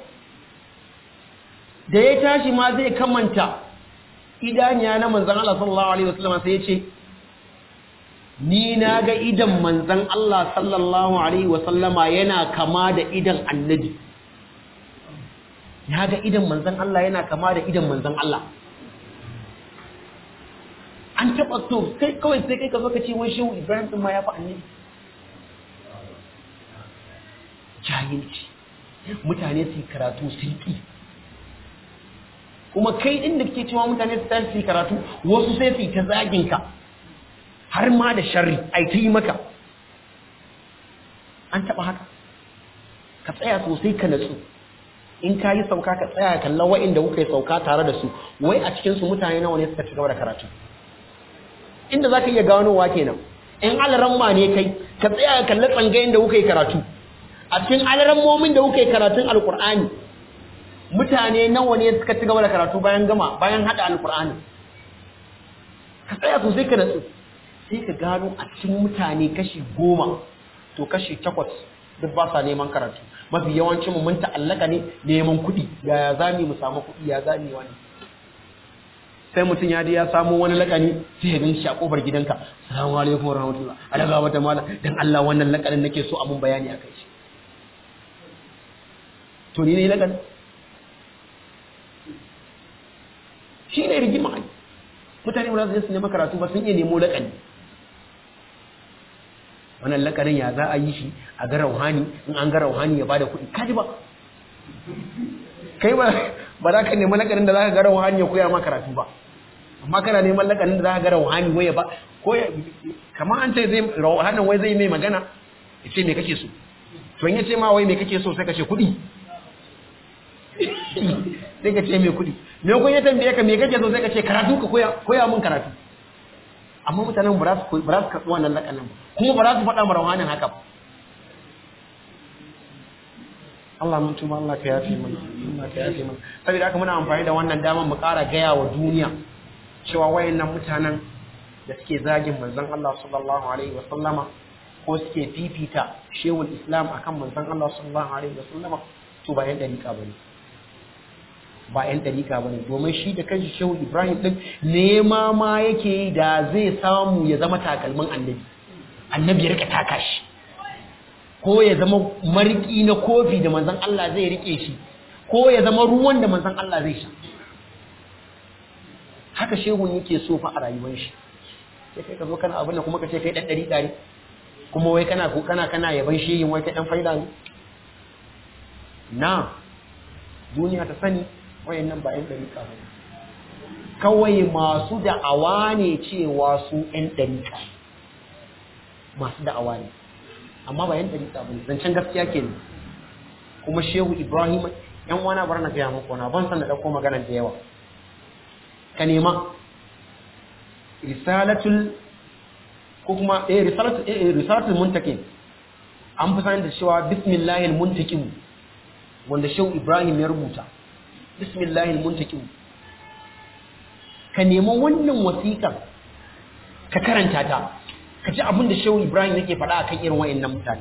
da ya tashi ma zai kamanta idaniya na manzan Allah sallallahu Alaihi wasallam sai ya ce ni na ga idan manzan Allah sallallahu Alaihi wasallama yana kama da idan annabi ya ga idan manzan Allah yana kama da idan manzan Allah an taɓa to kai kawai sai kai ka zo ka ce wai shehu ibrahim ɗin ma ya fi annabi jahilci mutane su yi karatu su yi kuma kai din da kake cewa mutane su tashi karatu wasu sai su ta zagin ka har ma da sharri ai ta yi maka an taba haka ka tsaya sosai ka natsu in ka yi sauka ka tsaya kalla wa'inda kuka yi sauka tare da su wai a cikin su mutane nawa ne suka ci gaba da karatu inda zaka iya ganowa kenan in alaramma ne kai ka tsaya ka kalla tsangayen da kuka yi karatu a cikin alarammomin da kuka yi karatun alkur'ani mutane nawa ne suka ci gaba da karatu bayan gama bayan hada alkur'ani ka tsaya sosai ka natsu sai ka gano a cikin mutane kashi goma to kashi takwas duk ba sa neman karatu mafi yawancin mu mun ta'allaka ne neman kuɗi yaya za mu samu kuɗi ya za mu wani sai mutum ya je ya samu wani lakani sai ya ganshi a kofar gidanka assalamu alaikum warahmatullah alaga wata mala dan Allah wannan lakanin nake so a mun bayani akai shi to ni ne lakanin shi ne rigima ai mutane ba za su nema karatu ba sun iya nemo lakani wannan lakanin ya za a yi shi a ga rauhani in an ga rauhani ya bada kuɗi kaji ba kai ba ba za ka nemi lakanin da za ka ga rauhani ya koya ma karatu ba amma kana neman lakanin da za ka ga rauhani waya ba ko kamar an ce zai rauhanin wai zai mai magana ya ce me kake so to in ya ce ma wai me kake so sai ka ce kuɗi sai ka ce mai kuɗi me kun ya tambaye ka me kake so sai ka ce karatu ka koya koya mun karatu amma mutanen ba za su ba za su karɓi wannan lakanin ba kuma ba za su faɗa ma rauhanin haka ba Allah mun tuba Allah ka yafe mana Allah ka yafe mana saboda haka muna amfani da wannan damar mu ƙara gaya wa duniya cewa wayannan mutanen da suke zagin manzon Allah sallallahu alaihi wa sallama ko suke fifita shehul islam akan manzon Allah sallallahu alaihi wa sallama to ba yan dariƙa bane ba yan dariƙa bane domin shi da kanshi shehu Ibrahim din nema ma yake da zai samu ya zama takalmin annabi annabi ya rika taka shi ko ya zama mariki na kofi da manzan Allah zai rike shi ko ya zama ruwan da manzan Allah zai sha haka shehun yake so fa a rayuwar shi sai kai ka zo kana abin da kuma ka ce kai dan dari dari kuma wai kana ko kana kana yaban shehin wai kai dan faida ne na duniya ta sani wayannan ba yan dariƙa ba kawai masu da'awa ne cewa su yan dariƙa masu da'awa ne amma ba yan dariƙa ba ne zancen gaskiya ke ne kuma shehu ibrahim yan wana bar na gaya muku na ban san da ɗauko maganar da yawa ka nema risalatul ko kuma eh risalatu eh risalatul muntaqin an fi sanin da cewa bismillahil muntaqim wanda shehu ibrahim ya rubuta bismillahil muntaqim ka nemi wannan wasiƙar ka karanta ta ka ji abin da shehu ibrahim yake faɗa akan irin wayannan mutane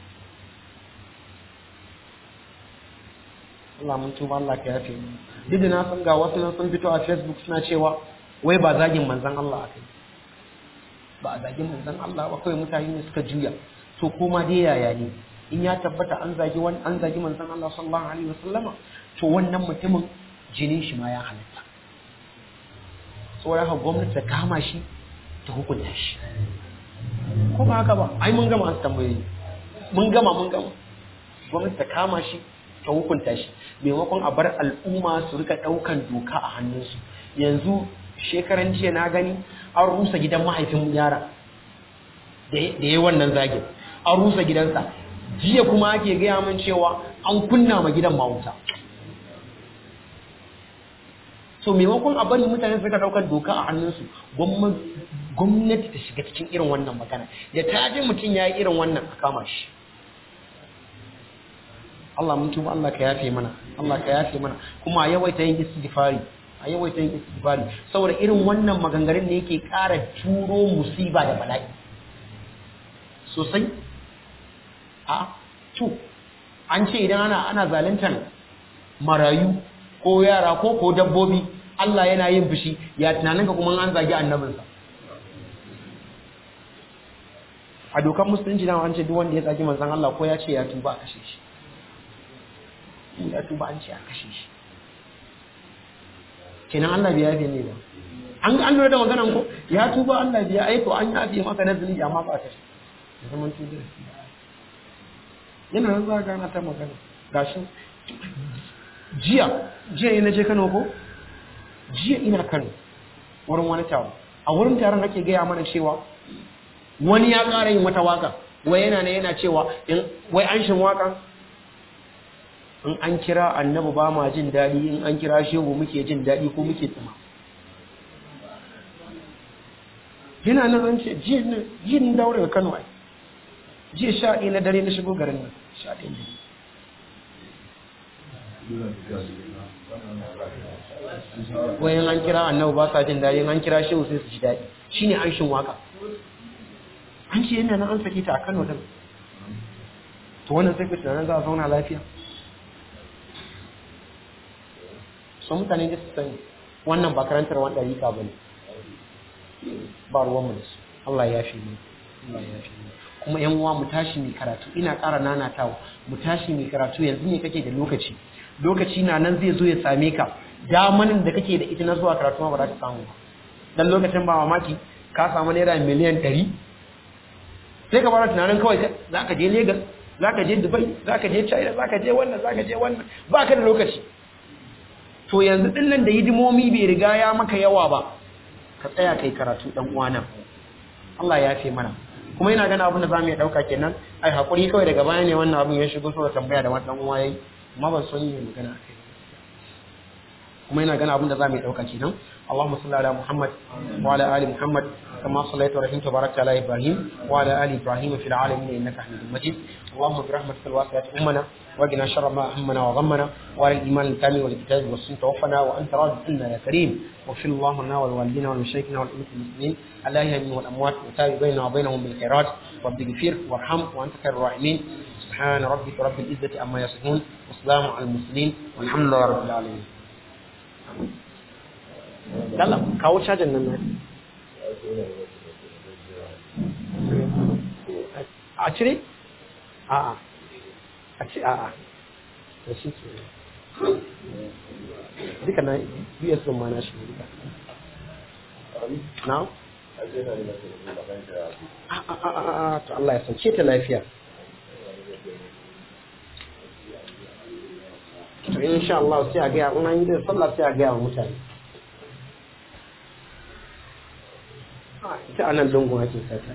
Allah mun tuba Allah ka yafe mu duk da na san ga wasu nan sun fito a facebook suna cewa wai ba zagin manzon Allah akai ba a zagin manzon Allah ba kawai mutane ne suka juya to kuma dai yaya ne in ya tabbata an zagi wani an zagi manzon Allah sallallahu alaihi wasallama to wannan mutumin jinin shi ma ya halatta saboda haka gwamnati ta kama shi ta hukunta shi ko ba haka ba ai mun gama an tambaye mun gama mun gama gwamnati ta kama shi ta hukunta shi maimakon a bar al'umma su rika daukan doka a hannunsu yanzu shekaran jiya na gani an rusa gidan mahaifin yara da ya wannan zagin an rusa gidansa jiya kuma ake gaya min cewa an kunna ma gidan mawuta so maimakon a bari mutane suka daukar doka a hannunsu gwamnati ta shiga cikin irin wannan magana da ta ji mutum ya yi irin wannan a kama shi Allah mun tuba Allah ka yafe mana Allah ka yafe mana kuma a yawaita yin istighfari a yawaita yin istighfari saboda irin wannan maganganun ne yake ƙara turo musiba da bala'i sosai a to an ce idan ana ana zaluntar marayu ko yara ko ko dabbobi Allah yana yin fushi ya tunanin ka kuma an zagi annabinsa a dokar musulunci na an ce duk wanda ya zagi manzon Allah ko ya ce ya tuba a kashe shi ya tuba an ce a kashe shi kenan Allah bai yafe ne ba an an lura da maganan ko ya tuba Allah bai aiko an yafe maka na zunubi amma ba kashe zaman tuba yana nan za gana ta magana gashi jiya jiya ina je Kano ko jiya ina Kano wurin wani taro a wurin taron nake gaya mana cewa wani ya ƙara yin wata waka wai yana ne yana cewa wai an shin waka in an kira annabi ba ma jin daɗi in an kira shehu muke jin daɗi ko muke tsima yana nan an ce jiya ni dawo daga Kano ai jiya sha ɗaya na dare na shigo garin nan sha ɗaya dare wayan an kira annabi ba sa jin daɗi an kira shehu sai su ji daɗi shine an shin waka an ce yana nan an saki ta a Kano din to wannan sai ku tunanin za a zauna lafiya so mutane da su sani wannan ba karantar wanda rika ba ne ba ruwan mu da su Allah ya fi mu Allah ya fi mu kuma yan uwa mu tashi mai karatu ina ƙara nanatawa mu tashi mai karatu yanzu ne kake da lokaci lokaci na nan zai zo ya same ka damanin da kake da ita na zuwa karatu ma ba za ka samu ba dan lokacin ba mamaki ka samu naira miliyan ɗari sai ka fara tunanin kawai za ka je Legas za ka je Dubai za ka je China za ka je wannan za ka je wannan ba ka da lokaci to yanzu din nan da hidimomi bai riga ya maka yawa ba ka tsaya kai karatu dan uwana Allah ya fi mana kuma ina gana abin da zamu iya dauka kenan ai hakuri kawai daga baya ne wannan abin ya shigo so da tambaya da wannan dan uwa yayi amma ban son yin magana akai kuma ina gana abin da zamu iya dauka kenan اللهم صل على محمد وعلى ال محمد كما صليت ورحمت وباركت على ابراهيم وعلى ال ابراهيم في العالمين انك حميد مجيد اللهم برحمتك الواسعه امنا واجنا شر ما همنا وغمنا وعلى الايمان الكامل والكتاب والسنه توفنا وانت راض عنا يا كريم واغفر اللهم لنا ولوالدينا ولمشايخنا ولأمة المسلمين الاحياء والاموات وتابع بيننا وبينهم بالخيرات رب اغفر وارحم وانت خير الراحمين سبحان ربك رب العزه عما يصفون وسلام على المرسلين والحمد لله رب العالمين Dalla, kawo cajin nan na. A cire? A'a. A ci a'a. Da shi ke. Duka na US ɗin ma na shi duka. Na? A'a, to Allah ya sauke ta lafiya. To insha Allah sai a gaya, in an yi da sallah sai a gaya wa mutane. ita anan lungun ake sata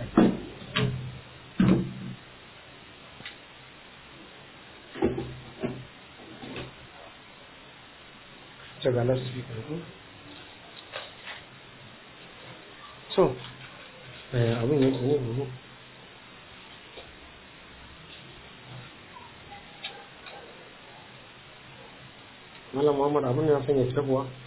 ta ga speaker ko so abin yake ne yanzu Malam Muhammad abin ya sanya fita kuwa